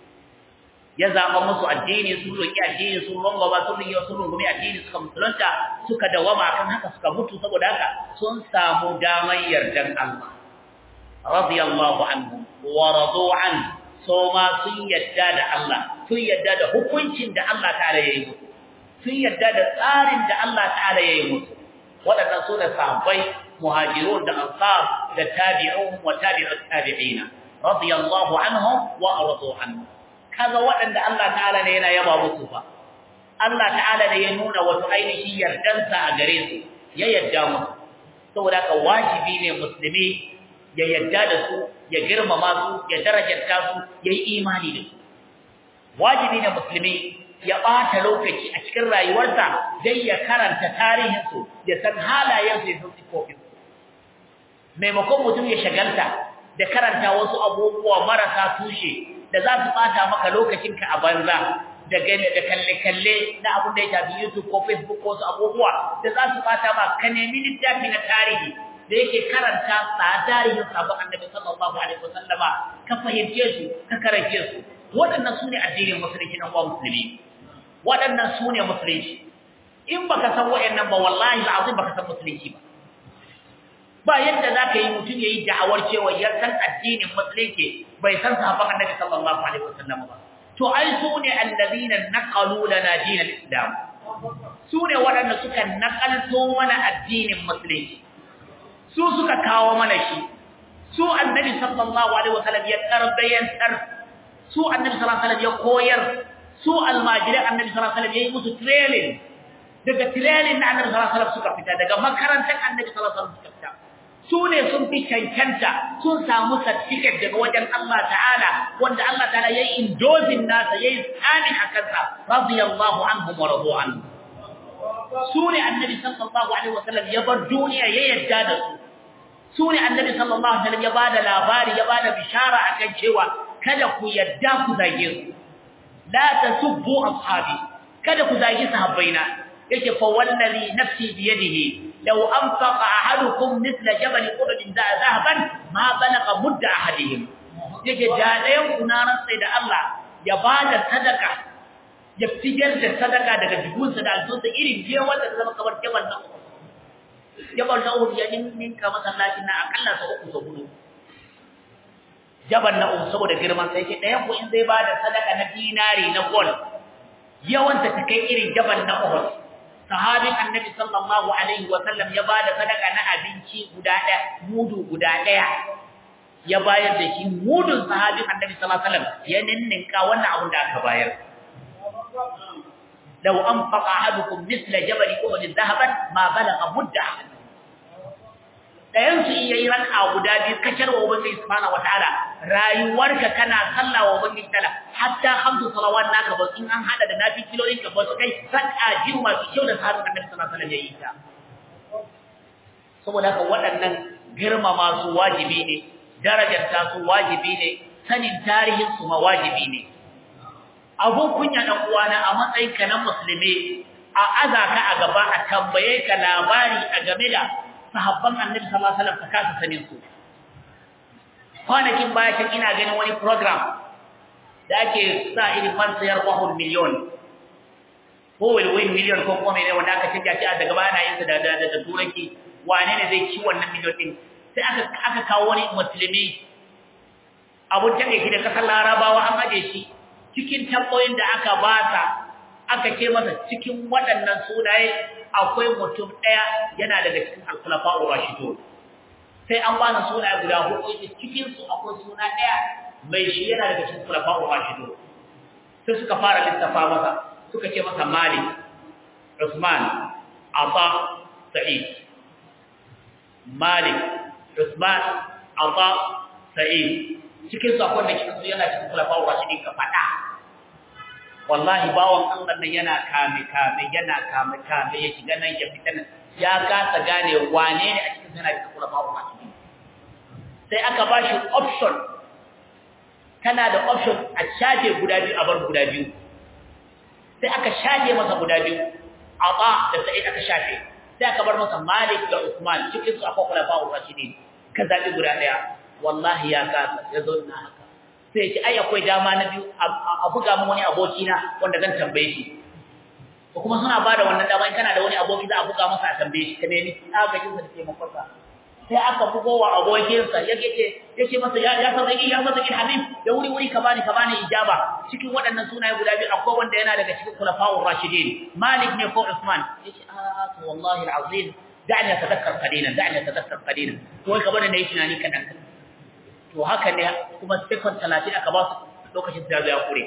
ya zaba musu addini sun roki addini sun rangaba sun yi sun rungumi addini suka musulunta suka dawama kan haka suka mutu saboda haka sun samu damar yardan Allah radiyallahu anhu wa radu an so ma sun yadda da Allah sun yadda da hukuncin da Allah ta'ala ya yi musu sun yadda da tsarin da Allah ta'ala ya yi musu waɗannan su ne sahabbai muhajirun da ansar da tabi'un wa tabi'ut tabi'ina radiyallahu anhum wa radu anhu kaga waɗanda Allah ta'ala ne yana yaba musu fa Allah ta'ala ne ya nuna wato ainihin yardansa a gare su ya yarda musu saboda ka wajibi ne musulmi ya yarda da su ya girmama su ya darajarta su ya yi imani da su wajibi ne musulmi ya ɓata lokaci a cikin rayuwarsa dai ya karanta tarihinsu ya san halayensu ya san sifofinsu maimakon mutum ya shagalta da karanta wasu abubuwa marasa tushe da za su ɓata maka lokacinka a banza da gane da kalle-kalle na abin da ya shafi YouTube ko Facebook ko wasu abubuwa da za su ɓata ma ka nemi littafi na tarihi da yake karanta tarihin sabon annabi sallallahu alaihi wasallama ka fahimce su ka karance su waɗannan su ne addinin musulunci na kuwa musulmi waɗannan su ne musulunci in baka san waɗannan ba wallahi al'azim baka san musulunci ba ba yadda za ka yi mutum ya yi da'awar cewa ya san addinin musulunci bai san sahabban annabi sallallahu alaihi wasallam ba to ai su ne allazina naqalu lana dinal islam su ne waɗanda suka nakalto mana addinin musulunci su suka kawo mana shi su annabi sallallahu alaihi wasallam ya tarbiyantar su annabi sallallahu alaihi wasallam ya koyar su almajirai annabi sallallahu alaihi wasallam ya yi musu training daga training na annabi sallallahu alaihi wasallam suka fita daga makarantar annabi sallallahu alaihi wasallam suka fita su ne sun fi cancanta sun samu certificate daga wajen Allah ta'ala wanda Allah ta'ala ya yi indozin nasa ya yi tsamin a kansa radiyallahu anhu wa radu anhu su ne annabi sallallahu alaihi wasallam ya bar duniya ya yadda da su su ne annabi sallallahu alaihi wasallam ya bada labari ya bada bishara akan cewa kada ku yadda ku zage su la tasubbu ashabi kada ku zage sahabbaina yake fa wallazi nafsi bi yadihi law anfaqa ahadukum mithla jabal uhud dhahaban ma balagha mudda ahadihim yake da dayan kunaran sai da Allah ya bada sadaka ya fitar da sadaka daga jikinsa da alsunsa irin je wanda zama kamar jabal na uhud jabal na uhud ya ninka masallacin na akalla sa uku sa hudu jabal na uhud saboda girman sai ke dayan ku in zai bada sadaka na dinari na gold yawanta ta kai irin jabal na uhud sahabin annabi sallallahu alaihi wa sallam ya bada sadaka na abinci guda ɗaya mudu guda ɗaya ya bayar da shi mudun sahabin annabi sallallahu alaihi wa sallam ya ninninka wannan abin da aka bayar law anfaqa ahadukum mithla jabal uhud dhahaban ma balagha mudda dayan su yayi raka guda biyu kacar wa ubangiji subhanahu wataala rayuwarka kana sallah wa ubangiji ta'ala hatta khamsu salawat naka ba in an hada da nafi kilolin ka ba su kai saka jiru masu kyau da sahabin annabi sallallahu alaihi wasallam yayi ta saboda haka waɗannan girmama su wajibi ne darajar ta su wajibi ne sanin tarihin su mawajibi ne abun kunya dan uwana a matsayin ka na musulmi a azaka a gaba a tambaye ka labari a game da sahabban annabi sallallahu alaihi wasallam ka kasa sanin su kwanakin baya can ina ganin wani program da ake sa irin man sayar wahul miliyon ko will win million ko kuma ne wanda aka canja shi a daga baya na yin sa da da da turanci wane ne zai ci wannan miliyon din sai aka aka kawo wani musulmi abun take shi da kasar larabawa an aje shi cikin tambayoyin da aka ba sa aka ce masa cikin waɗannan sunaye akwai mutum ɗaya yana daga cikin al-khulafa'ur rashidun sai an ba su sunaye guda hudu cikin su akwai suna ɗaya mai shi yana daga cikin khulafa'ur rashidun sai suka fara lissafa masa suka ce masa Malik Usman Ata Sa'id Malik Usman Ata Sa'id cikin su akwai da cikin su yana cikin khulafa'ur rashidun ka fada wallahi bawon Allah nan yana kame kame yana kame kame ya shiga nan ya fita nan ya kasa gane wane ne a cikin sana da kula babu masu sai aka ba shi option kana da option a shafe guda biyu a bar guda biyu sai aka shafe masa guda biyu aba da sai aka shafe sai aka bar masa Malik da Usman cikin su akwai kula babu rashidin ka zabi guda daya wallahi ya kasa ya zo na haka sai ce ai akwai dama na biyu a buga min wani aboki na wanda zan tambaye shi ko kuma suna bada wannan dama in kana da wani aboki za a buga masa a tambaye shi ka nemi agajin sa da taimakon sa sai aka bugo wa abokin sa yake ce yace masa ya ya sauki ya masa ki habib da wuri wuri ka bani ka bani ijaba cikin waɗannan sunaye guda biyu akwai wanda yana daga cikin khulafa'ur rashidin malik ne ko usman yace a to wallahi alazim da'ni atadakkar qalilan da'ni atadakkar qalilan to wai ka bani nayi tunani kadan to haka ne kuma second 30 aka ba su lokacin da ya kure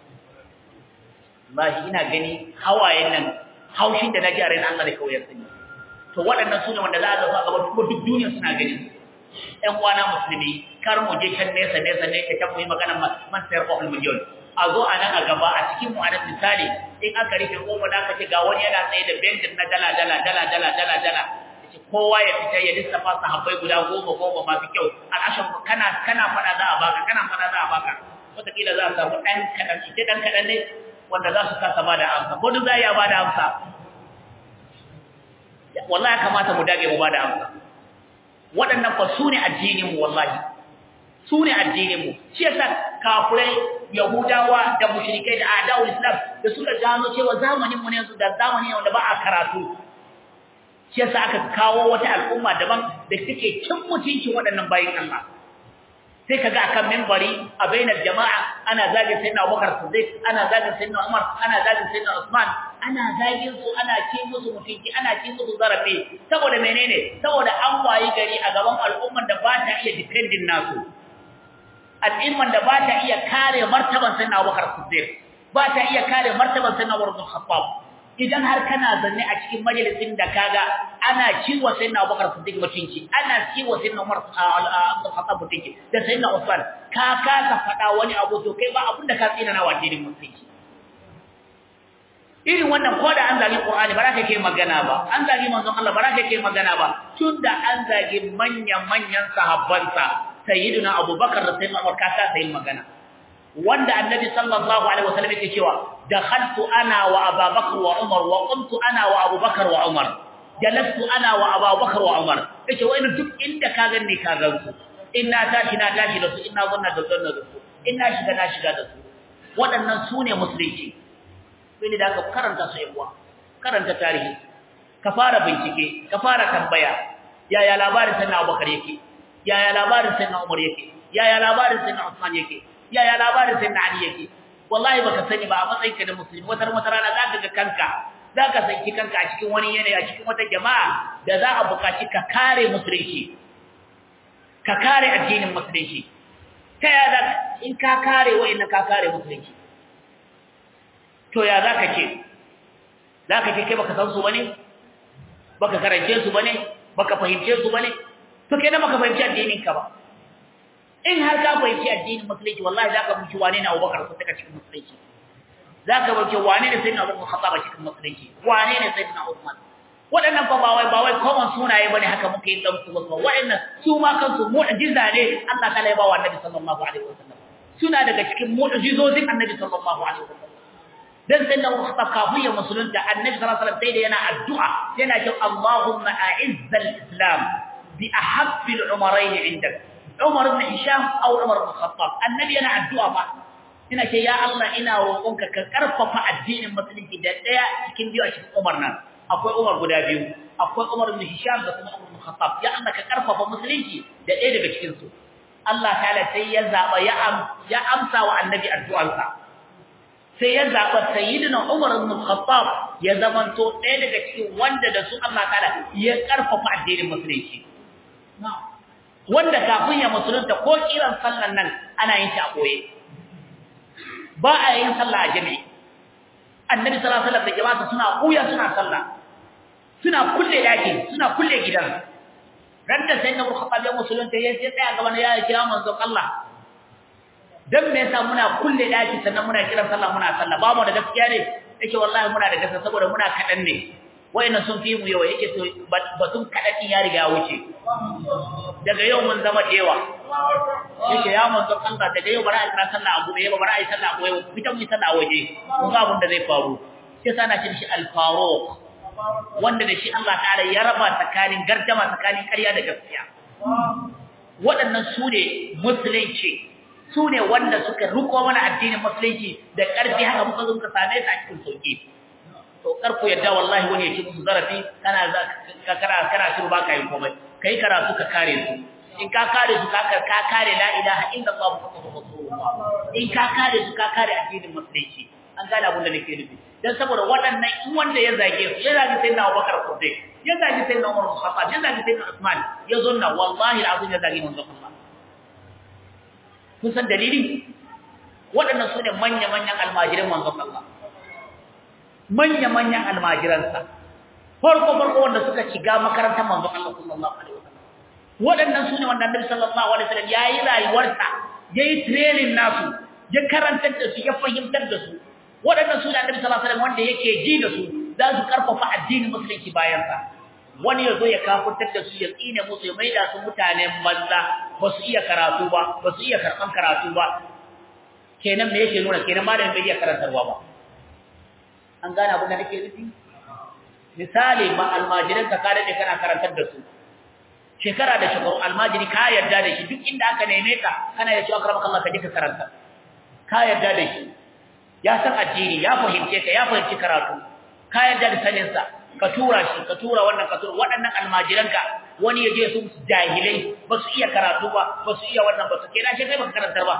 wallahi ina gani hawayen nan haushin da naji a ran Allah da kawai ya sani to waɗannan sune wanda za a zafa gaba kuma duk duniya suna gani ɗan uwana musulmi kar mu je can nesa nesa ne ka can mu yi magana man sayar ko miliyon a zo a nan a gaba a cikin mu a nan misali in aka rufe kofa da aka ce ga wani yana tsaye da benjin na dala dala dala dala dala dala kowa ya fita ya lissafa sahabbai guda goma goma masu kyau al'ashan kana kana fada za a baka kana fada za a baka wataƙila za a samu ɗan kaɗan ita ɗan kaɗan ne wanda za su kasa ba da amsa ko duk za a iya ba da amsa wallahi ya kamata mu dage mu ba da amsa waɗannan fa su ne addininmu wallahi su ne addininmu shi yasa kafurai yahudawa da mushrikai da a'da'ul islam da suka gano cewa zamanin mu ne yanzu da zamani wanda ba a karatu shi yasa aka kawo wata al'umma daban da take cin mutuncin waɗannan bayin Allah sai kaga akan minbari a bainar jama'a ana zagin sayyidina Abubakar Siddiq ana zagin sayyidina Umar ana zagin sayyidina Usman ana zagin su ana cin musu mutunci ana cin musu zarafi saboda menene saboda an wayi gari a gaban al'umman da ba ta iya defending nasu al'umman da ba ta iya kare martaban sayyidina Abubakar Siddiq ba ta iya kare martaban sayyidina Umar bin Khattab idan har kana zanne a cikin majalisin da kaga ana ciwo sai na Abubakar Siddiq mutunci ana ciwo sai na Umar Abdul Khattab mutunci da sai na Usman ka kasa fada wani abu to kai ba abin da ka tsina na wajirin mutunci irin wannan ko da an zagi Qur'ani ba za ka ke magana ba an zagi manzon Allah ba za ka ke magana ba tunda an zagi manyan manyan sahabbansa sayyidina Abubakar da sayyidina Umar ka kasa yin magana wanda annabi sallallahu alaihi wasallam yake cewa dakhaltu ana wa abubakar wa umar wa qumtu ana wa abubakar wa umar jalastu ana wa abubakar wa umar yace wani duk inda ka ganni ka gansu inna tashi na tashi da su inna zanna da zanna da su inna shiga na shiga da su waɗannan su ne musulunci sai da ka karanta su yawa karanta tarihi ka fara bincike ka fara tambaya yaya labarin sayyidina abubakar yake yaya labarin sayyidina umar yake yaya labarin sayyidina usman yake yaya labarin sai na Ali yake wallahi baka sani ba a matsayin ka da musulmi wata wata rana zaka ga kanka zaka sanki kanka a cikin wani yanayi a cikin wata jama'a da za a buƙaci ka kare musulunci ka kare addinin musulunci ta ya za in ka kare wa'annan ka kare musulunci to ya zaka ce zaka ce kai baka san su bane baka karance su bane baka fahimce su bane to kenan baka fahimci addinin ka ba in har ka fahimci addinin musulunci wallahi zaka fahimci wane ne Abubakar ko take cikin musulunci zaka fahimci wane ne sayyidina Abubakar Khattab cikin musulunci wane ne sayyidina Uthman waɗannan fa ba wai ba wai common sunaye bane haka muke yin dan su ba waɗannan su ma kansu mu'jiza ne Allah ta ya ba wa Annabi sallallahu alaihi wasallam suna daga cikin mu'jizozin annabi sallallahu alaihi wasallam dan sai da wata kafin ya musulunta annabi sallallahu alaihi wasallam sai da yana addu'a yana cewa Allahumma a'izz al-islam bi ahabbi al-umarayn indak Umar ibn Hisham aw Umar ibn Khattab annabi yana addu'a fa ina ce ya Allah ina roƙonka ka karfafa addinin musulunci da daya cikin biyu a cikin Umar nan akwai Umar guda biyu akwai Umar ibn Hisham da kuma Umar ibn Khattab ya Allah ka karfafa musulunci da ɗaya daga cikin su Allah ta'ala sai ya zaba ya ya amsa wa annabi addu'arsa sai ya zaba sayyidina Umar ibn Khattab ya zamanto ɗaya daga cikin wanda da su Allah ta'ala ya karfafa addinin musulunci wanda kafin ya musulunta ko kiran sallan nan ana yin shi a koye ba a yin sallah a jami'i annabi sallallahu alaihi wasallam da jama'a suna kuya suna sallah suna kulle daki suna kulle gidan randa sai na Khattab ya musulunta ya sai tsaya gaban ya kira manzon Allah dan me yasa muna kulle daki sannan muna kiran sallah muna sallah ba mu da gaskiya ne yake wallahi muna da gaskiya saboda muna kadan ne wayannan sun fi mu yawa yake to batun kadan ya riga ya wuce daga yau mun zama dewa yake ya manzo Allah daga yau bara a kira sallah abu ne ba bara a yi sallah abu ne fitan mu sallah waje mun ga abin da zai faru sai sana ce shi al-faruq wanda da shi Allah ta'ala ya raba tsakanin gardama tsakanin ƙarya da gaskiya waɗannan su ne musulunci su ne wanda suka riko mana addinin musulunci da ƙarfi haka muka zo muka same su a cikin sauki to karku yadda wallahi wani ya ci musu zarafi kana ka kana kana shiru baka yin komai kai karatu ka kare su in ka kare su ka ka kare la ilaha illallah muhammadur rasulullah in ka kare su ka kare addinin musulunci an gane abin da nake nufi dan saboda waɗannan in wanda ya zage su ya zage sai na Abubakar Siddiq ya zage sai na Umar bin Khattab ya zage sai na Usman ya zonna wallahi alazim ya zage manzon Allah kun san dalili waɗannan su ne manya-manyan almajiran manzon Allah manya-manyan almajiransa farko-farko wanda suka shiga makarantar manzon Allah sallallahu alaihi wasallam waɗannan su ne wanda Annabi sallallahu alaihi wasallam yayi rayuwarsa yayi training nasu ya karantar da su ya fahimtar da su waɗannan su ne Annabi sallallahu alaihi wasallam wanda yake ji da su za su karfafa addinin musulunci bayan sa wani yazo ya kafurtar da su ya tsine musu ya maida su mutanen banza ba su iya karatu ba ba su iya karban karatu ba kenan me yake nuna kenan malamin bai iya karantarwa ba an gane abin da nake nufi misali ma almajiran ka kare kana karantar da su shekara da shekaru almajiri ka yarda da shi duk inda aka neme ka kana ya ce akramaka Allah ka je ka karanta ka yarda da shi ya san addini ya fahimce ka ya fahimci karatu ka yarda da sanin sa ka tura shi ka tura wannan ka tura waɗannan almajiran ka wani ya je su jahilai ba su iya karatu ba ba su iya wannan ba su kenan shi kai baka karantar ba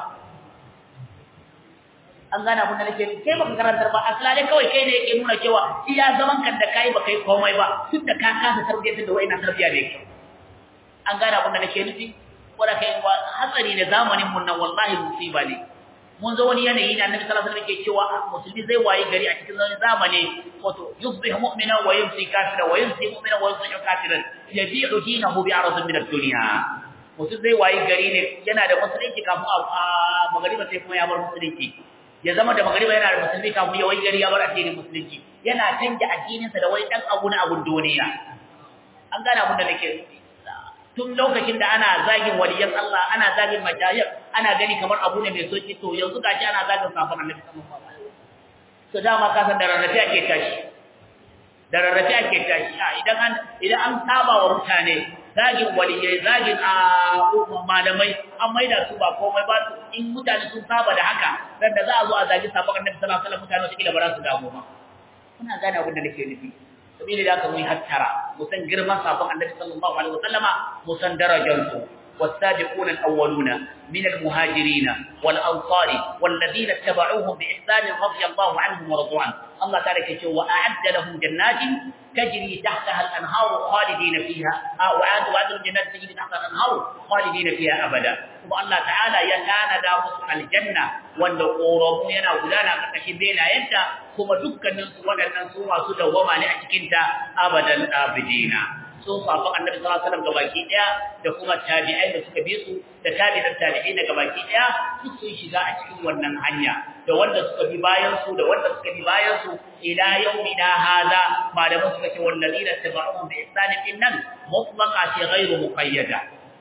an gane abin da nake kai baka karantar ba asalale kawai kai ne yake nuna cewa iya zaman kan da kai baka yi komai ba tun da ka kasa tarbiyyar da wayannan tarbiyya ne an gane abin da nake nufi wanda kai hatsari da zamanin mun nan wallahi musiba ne mun zo wani yanayi ne annabi sallallahu alaihi wasallam yake cewa musulmi zai wayi gari a cikin zamani wato yusbih mu'mina wa yumsi kafira wa yumsi mu'mina wa yusbih kafiran yabi'u dinahu bi'aradin min ad-dunya mutum zai wayi gari ne yana da musulunci kafin a magariba sai kuma ya bar musulunci ya zama da magariba yana da musulmi kafin ya wayi gari ya bar addinin musulunci yana canja addininsa da wani dan abu na abun duniya an gane abun da nake tun lokacin da ana zagin waliyan Allah ana zagin majayir ana gani kamar abu ne mai soki to yanzu gashi ana zagin safan Annabi sallallahu alaihi wasallam to dama ka san da rarrafe ake tashi da rarrafe ake tashi idan an idan an saba wa mutane zagin waliyai zagin a malamai an maida su ba komai ba in mutane sun saba da haka dan da za a zo a zagi safan Annabi sallallahu alaihi wasallam mutane su kila ba za su damu ba kuna gane abin da nake nufi sabili da aka mu hattara mu san girman sabon annabi sallallahu alaihi wasallama mu san darajarsu والسابقون الأولون من المهاجرين والأنصار والذين اتبعوهم بإحسان رضي الله عنهم ورضوا عنه الله تعالى كتب وأعد لهم جنات تجري تحتها الأنهار خالدين فيها وعاد وعد الجنات تجري تحتها الأنهار خالدين فيها أبدا ثم الله تعالى يكان دامس الجنة وأن قورمو ينا ولانا كتشبين ينتا ثم دكا ننسوا وننسوا وسودا وما لأتكنت أبدا آبدين sun safan annabi sallallahu alaihi wasallam gabaki daya da kuma tabi'ai da suka bi su da tabi'in tabi'ai da gabaki daya duk sun shiga a cikin wannan hanya da wanda suka bi bayan su da wanda suka bi bayan su ila yaumina hada malaman suka ce wallazina tabi'uhum bi ihsan nan mutlaqa ce ghairu muqayyada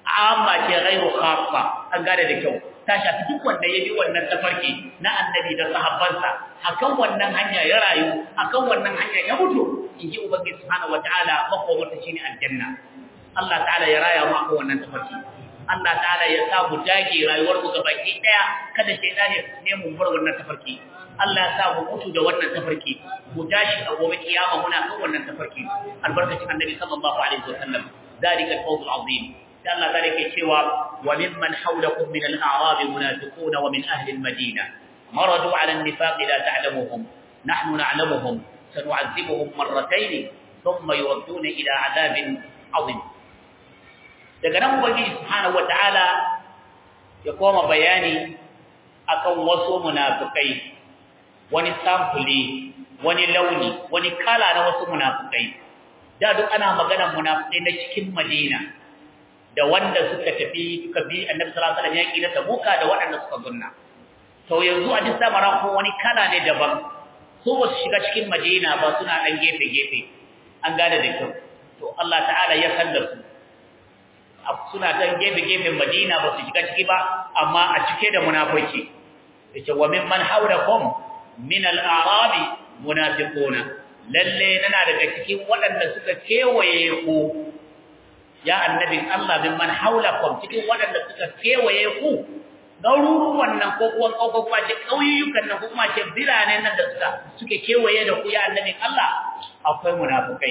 amma ce ghairu khassa an gane da kyau ta shafi duk wanda ya bi wannan tafarki na annabi da sahabbansa akan wannan hanya ya rayu akan wannan hanya ya mutu inji ubangiji subhanahu wataala makomarta shine aljanna Allah ta'ala ya raya mu akan wannan tafarki Allah ta'ala ya sa mu dage rayuwar mu gabaki daya kada shaytan ya ne mu bar wannan tafarki Allah ya sa mu mutu da wannan tafarki mu tashi a gobe kiyama muna kan wannan tafarki albarkacin annabi sallallahu alaihi wasallam dalika al-fawz al-azim sai Allah ta yake cewa wa mimman hawlakum min al-a'rab munafiqun wa min ahli al-madina maradu 'ala an-nifaq la ta'lamuhum nahnu na'lamuhum sanu'adhibuhum marratayn thumma yuwadduna ila 'adabin 'azim daga nan ubangiji subhanahu wata'ala ya koma bayani akan wasu munafikai wani samfuli wani launi wani kala na wasu munafikai da duk ana magana munafikai na cikin Madina da wanda suka tafi suka bi Annabi sallallahu alaihi wasallam yaki na Tabuka da waɗanda suka gunna to yanzu a duk samaran ko wani kala ne daban su ba su shiga cikin Madina ba suna dan gefe gefe an gane da kyau to Allah ta'ala ya san da su suna dan gefe gefen Madina ba su shiga ciki ba amma a cike da munafiki yace wa mimman hawlakum min al-a'rabi munafiquna lalle nana daga cikin waɗanda suka kewaye ku ya annabin Allah mimman haulakum cikin waɗanda suka kewaye ku garuruwan nan ko kuwa ko kuma ce kauyukan nan ko kuma ce birane nan da suka suke kewaye da ku ya annabin Allah akwai munafikai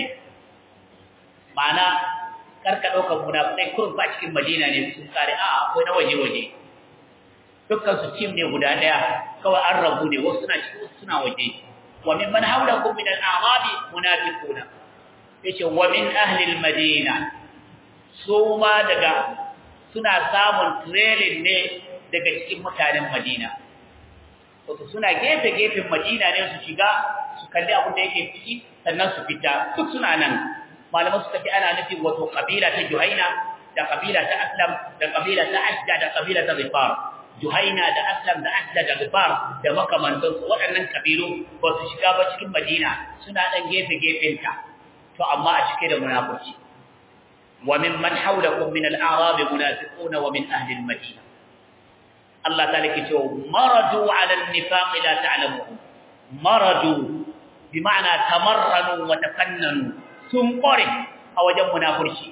ma'ana karka dauka munafikai kurun ba cikin Madina ne sun kare a akwai na waje waje dukkan su team ne guda daya kawai an rabu ne wasu suna cikin wasu suna waje wa min man hawlakum min al-a'rabi munafiquna yace wa min ahli al-madina su ma daga suna samun training ne daga cikin mutanen Madina wato suna gefe gefen Madina ne su shiga su kalli abin da yake ciki sannan su fita duk suna nan malaman suka ce ana nufin wato kabila ta Juhaina da kabila ta Aslam da kabila ta Asda da kabila ta Zifar Juhaina da Aslam da Asda da Zifar da makamantansu waɗannan kabilu ba su shiga ba cikin Madina suna ɗan gefe ta. to amma a cike da munafiki wa mimman hawlakum min al-a'rab munafiqun wa min ahli al-madina Allah ta'ala ke cewa maradu 'ala an-nifaq la ta'lamuhum maradu bi ma'ana tamarranu wa tafannanu sun kore a wajen munafurci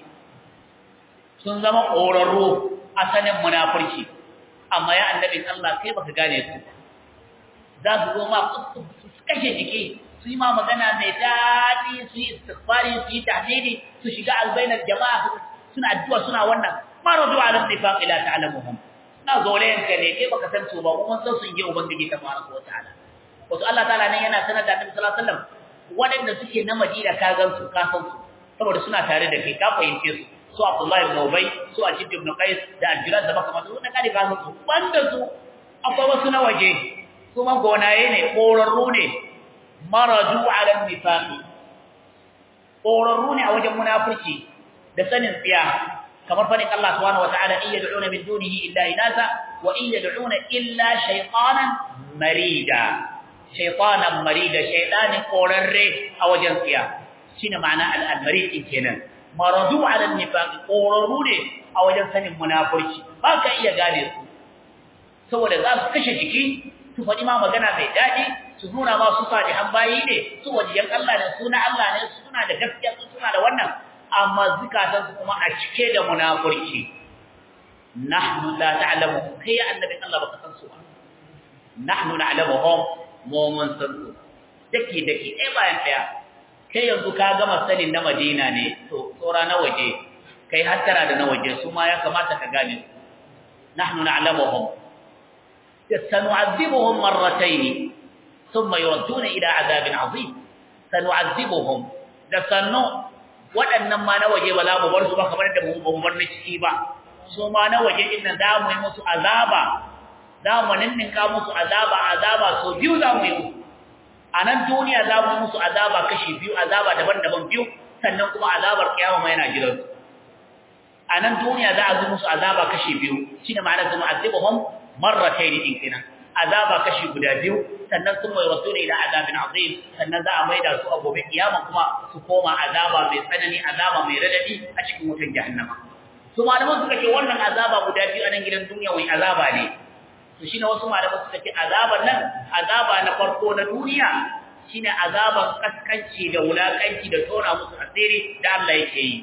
sun zama korarru a sanin munafurci amma ya annabin Allah kai baka gane su za su zo ma su kashe jiki su yi ma magana mai daɗi su yi istighfari su yi tahdidi su shiga albainar jama'a suna addu'a suna wannan maradu ala nifaq ila ta'lamuhum na zolen ka ne kai baka san su ba kuma san sun je ubangiji tabaraka wa ta'ala wato Allah ta'ala ne yana sanar da Annabi sallallahu alaihi wasallam waɗanda suke na Madina ka gan su ka san su saboda suna tare da kai ka fahimce su su Abdullah ibn Ubay su Ajib ibn Qais da Al-Jiraz da makamantu su da kare ka san su banda su akwai wasu na waje kuma gonaye ne korarru ne maraju ala nifaqi korarru ne a wajen munafurci da sanin tsiya kamar fadin Allah subhanahu wataala in yad'una min dunihi illa inasa wa in yad'una illa shaytanan marida shaytanan marida shaytanin korarre a wajen tsiya shine ma'ana al-marid kenan maraju ala nifaqi korarru ne a wajen sanin munafurci ba ka iya gane su saboda za su kashe jiki su faɗi ma magana mai daɗi su nuna ma su salihan bayi ne su wajiyan Allah ne suna Allah ne suna da gaskiya su suna da wannan amma zukatan su kuma a cike da munafurci nahnu la ta'lamu kai annabi Allah baka san su ba nahnu na'lamuhum mu mun san su dake dake eh bayan daya kai yanzu ka gama sanin na Madina ne to tsora na waje kai hattara da na waje su ma ya kamata ka gane nahnu na'lamuhum سنعذبهم مرتين ثم يردون إلى عذاب عظيم سنعذبهم da sannu waɗannan ma na waje ba za mu bar su ba kamar da mu bar na ciki ba su ma na waje din nan za mu yi musu azaba za mu ninninka musu azaba azaba so biyu za mu yi musu a nan duniya za mu yi musu azaba kashi biyu azaba daban-daban biyu sannan kuma azabar kiyama ma yana jiran a nan duniya za a zo musu azaba kashi biyu shine ma'anar su mu'azzibuhum marratayn din kenan azaba kashi guda biyu sannan sun mai rasuli ila azabin azim sannan za a maida su a gobe kiyama kuma su koma azaba mai tsanani azaba mai radadi a cikin wutar jahannama to malaman suka ce wannan azaba guda biyu a nan gidan duniya wai azaba ne to shine wasu malaman suka ce azaban nan azaba na farko na duniya shine azaban kaskanci da wulakanci da tona musu asiri da Allah yake yi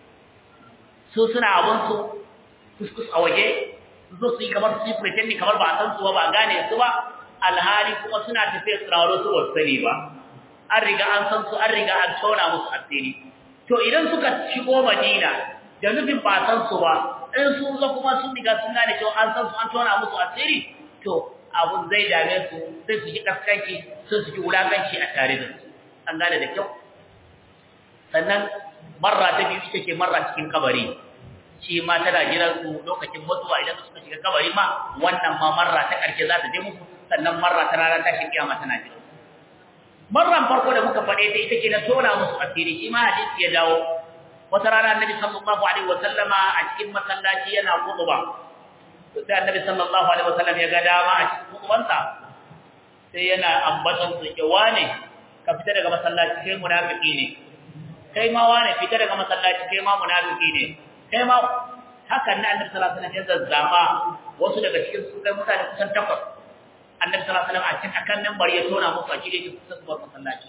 su suna abun su kuskus a waje su su yi kamar su yi pretending kamar ba a san su ba ba gane su ba alhali kuma suna tafiya tsiraro su ba sani ba an riga an san su an riga an tona musu asiri to idan suka shigo Madina da nufin ba san su ba in sun zo kuma sun riga sun gane cewa an san su an tona musu asiri to abun zai dame su sai su ji kaskanci sai su ji wulakanci a tare da su an gane da kyau sannan marra ta biyu ita ce marra cikin kabari shi ma tana jiran su lokacin mutuwa idan suka shiga kabari ma wannan ma marra ta karshe za ta je musu sannan marra ta rana ta shi kiyama tana jira marran farko da muka faɗe ta ita ce na tona musu asiri shi ma hadisi ya dawo wata rana annabi sallallahu alaihi wa sallama a cikin masallaci yana khutba to sai annabi sallallahu alaihi wa sallam ya ga dama a cikin khutbansa sai yana ambaton su ke wane ka fita daga masallaci kai munafiki ne kai ma wane fita daga masallaci kai ma munafiki ne kai ma hakan ne annabi sallallahu alaihi wa sallam ya zazzama wasu daga cikin su kai mutane kusan takwas annabi sallallahu alaihi wasallam a cikin akan minbar ya tona musu a cikin kusa zuwa masallaci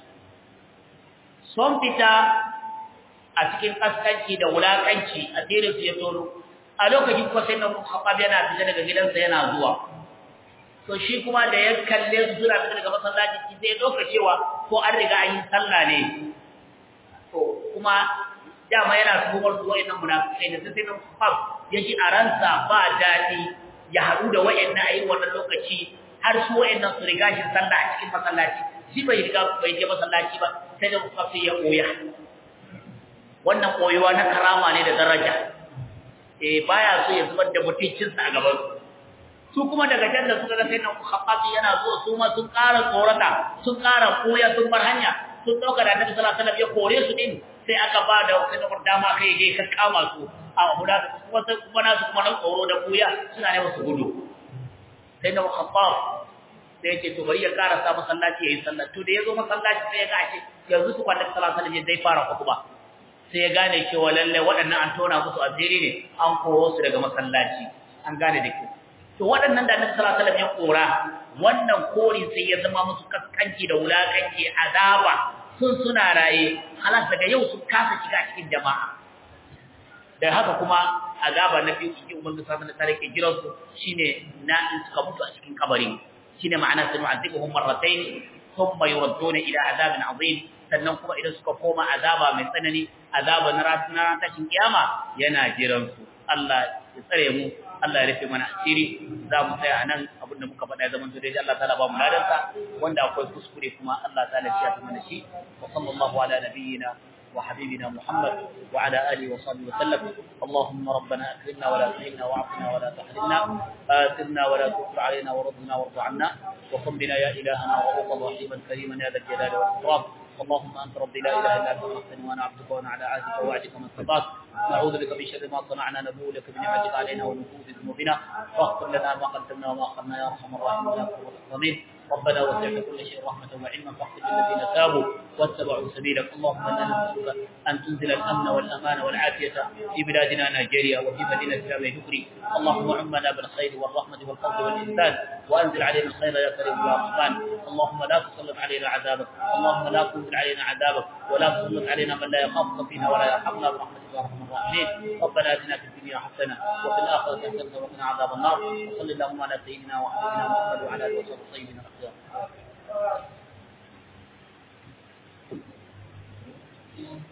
son fita a cikin kaskanci da wulakanci a tsirin su ya tono a lokacin kuma sai na Khattab yana fita daga gidansa yana zuwa to shi kuma da ya kalle su suna fita daga masallaci shi sai doka cewa ko an riga an yi sallah ne to kuma dama yana tuhumar su wa'annan munafikai da sai na Khattab ya ji a ransa ba daɗi ya haɗu da wa'annan a yi wannan lokaci har su wa'annan su riga shi sallah a cikin masallaci shi bai riga bai je masallaci ba sai da kuka sai ya koya wannan koyuwa na karama ne da daraja eh baya so ya zubar da mutuncin sa a gaban su kuma daga can da suka ga sai nan khattabi yana zuwa su ma sun ƙara tsorata sun ƙara koya sun bar hanya sun dauka da Annabi sallallahu alaihi wasallam ya kore su din sai aka ba da sai da dama kai je ka kama su a guda kuma sai kuma nasu kuma nan tsoro da koya suna ne su gudu sai da khattab sai yake to bari ya karasa masallaci yayin sallah to da yazo masallaci sai ya ga ashe yanzu su kwanda sallallahu alaihi wasallam zai fara khutba sai ya gane cewa lalle waɗannan an tona musu asiri ne an koro su daga masallaci an gane da ke to waɗannan da Annabi sallallahu alaihi wasallam ya kora wannan kori sai ya zama musu kaskanci da wulakanci azaba sun suna raye halas daga yau sun kasa shiga cikin jama'a da haka kuma azaba na biyu cikin ubangiji sallallahu alaihi wasallam ke jiran su shine na in suka mutu a cikin kabari shine ma'ana sanu azibuhum marratayn thumma yuradduna ila azabin azim sannan kuma idan suka koma azaba mai tsanani azaba na ranar tashin kiyama yana jiran su Allah ya tsare mu Allah ya rufe mana asiri za mu tsaya anan abin da muka faɗa ya zama dai Allah ta'ala ba mu ladansa wanda akwai kuskure kuma Allah ta'ala ya ta mana shi wa sallallahu ala nabiyyina وحبيبنا محمد وعلى آله وصحبه وسلم اللهم ربنا أكرمنا ولا تهنا وعافنا ولا تحرمنا آثرنا ولا تكفر علينا ورضنا وارض عنا وقم بنا يا إلهنا رؤوفا رحيما كريما يا ذا الجلال والإكرام اللهم أنت ربي لا إله إلا أنت خلقتني وأنا عبدك وأنا على عهدك ووعدك ما استطعت نعوذ بك من شر ما صنعنا نبوء لك بنعمتك علينا ونفوذ ذنوبنا فاغفر لنا ما قدمنا وما أخرنا يا أرحم الراحمين يا أكرم الأكرمين ربنا وسعت كل شيء رحمة وعلما فاغفر للذين تابوا واتبعوا سبيلك اللهم انا نسالك ان تنزل الامن والامان والعافيه في بلادنا نيجيريا وفي مدينه جامع ذكري اللهم عمنا بالخير والرحمه والفضل والاحسان وانزل علينا الخير يا كريم يا رحمن اللهم لا تسلط علينا عذابك اللهم لا تنزل علينا عذابك ولا تسلط علينا من لا يخافك فينا ولا يرحمنا برحمتك يا ارحم الراحمين ربنا اتنا في الدنيا حسنه وفي الاخره حسنه وقنا عذاب النار وصل اللهم على سيدنا وحبيبنا محمد وعلى اله وصحبه الطيبين الاخيار Thank you.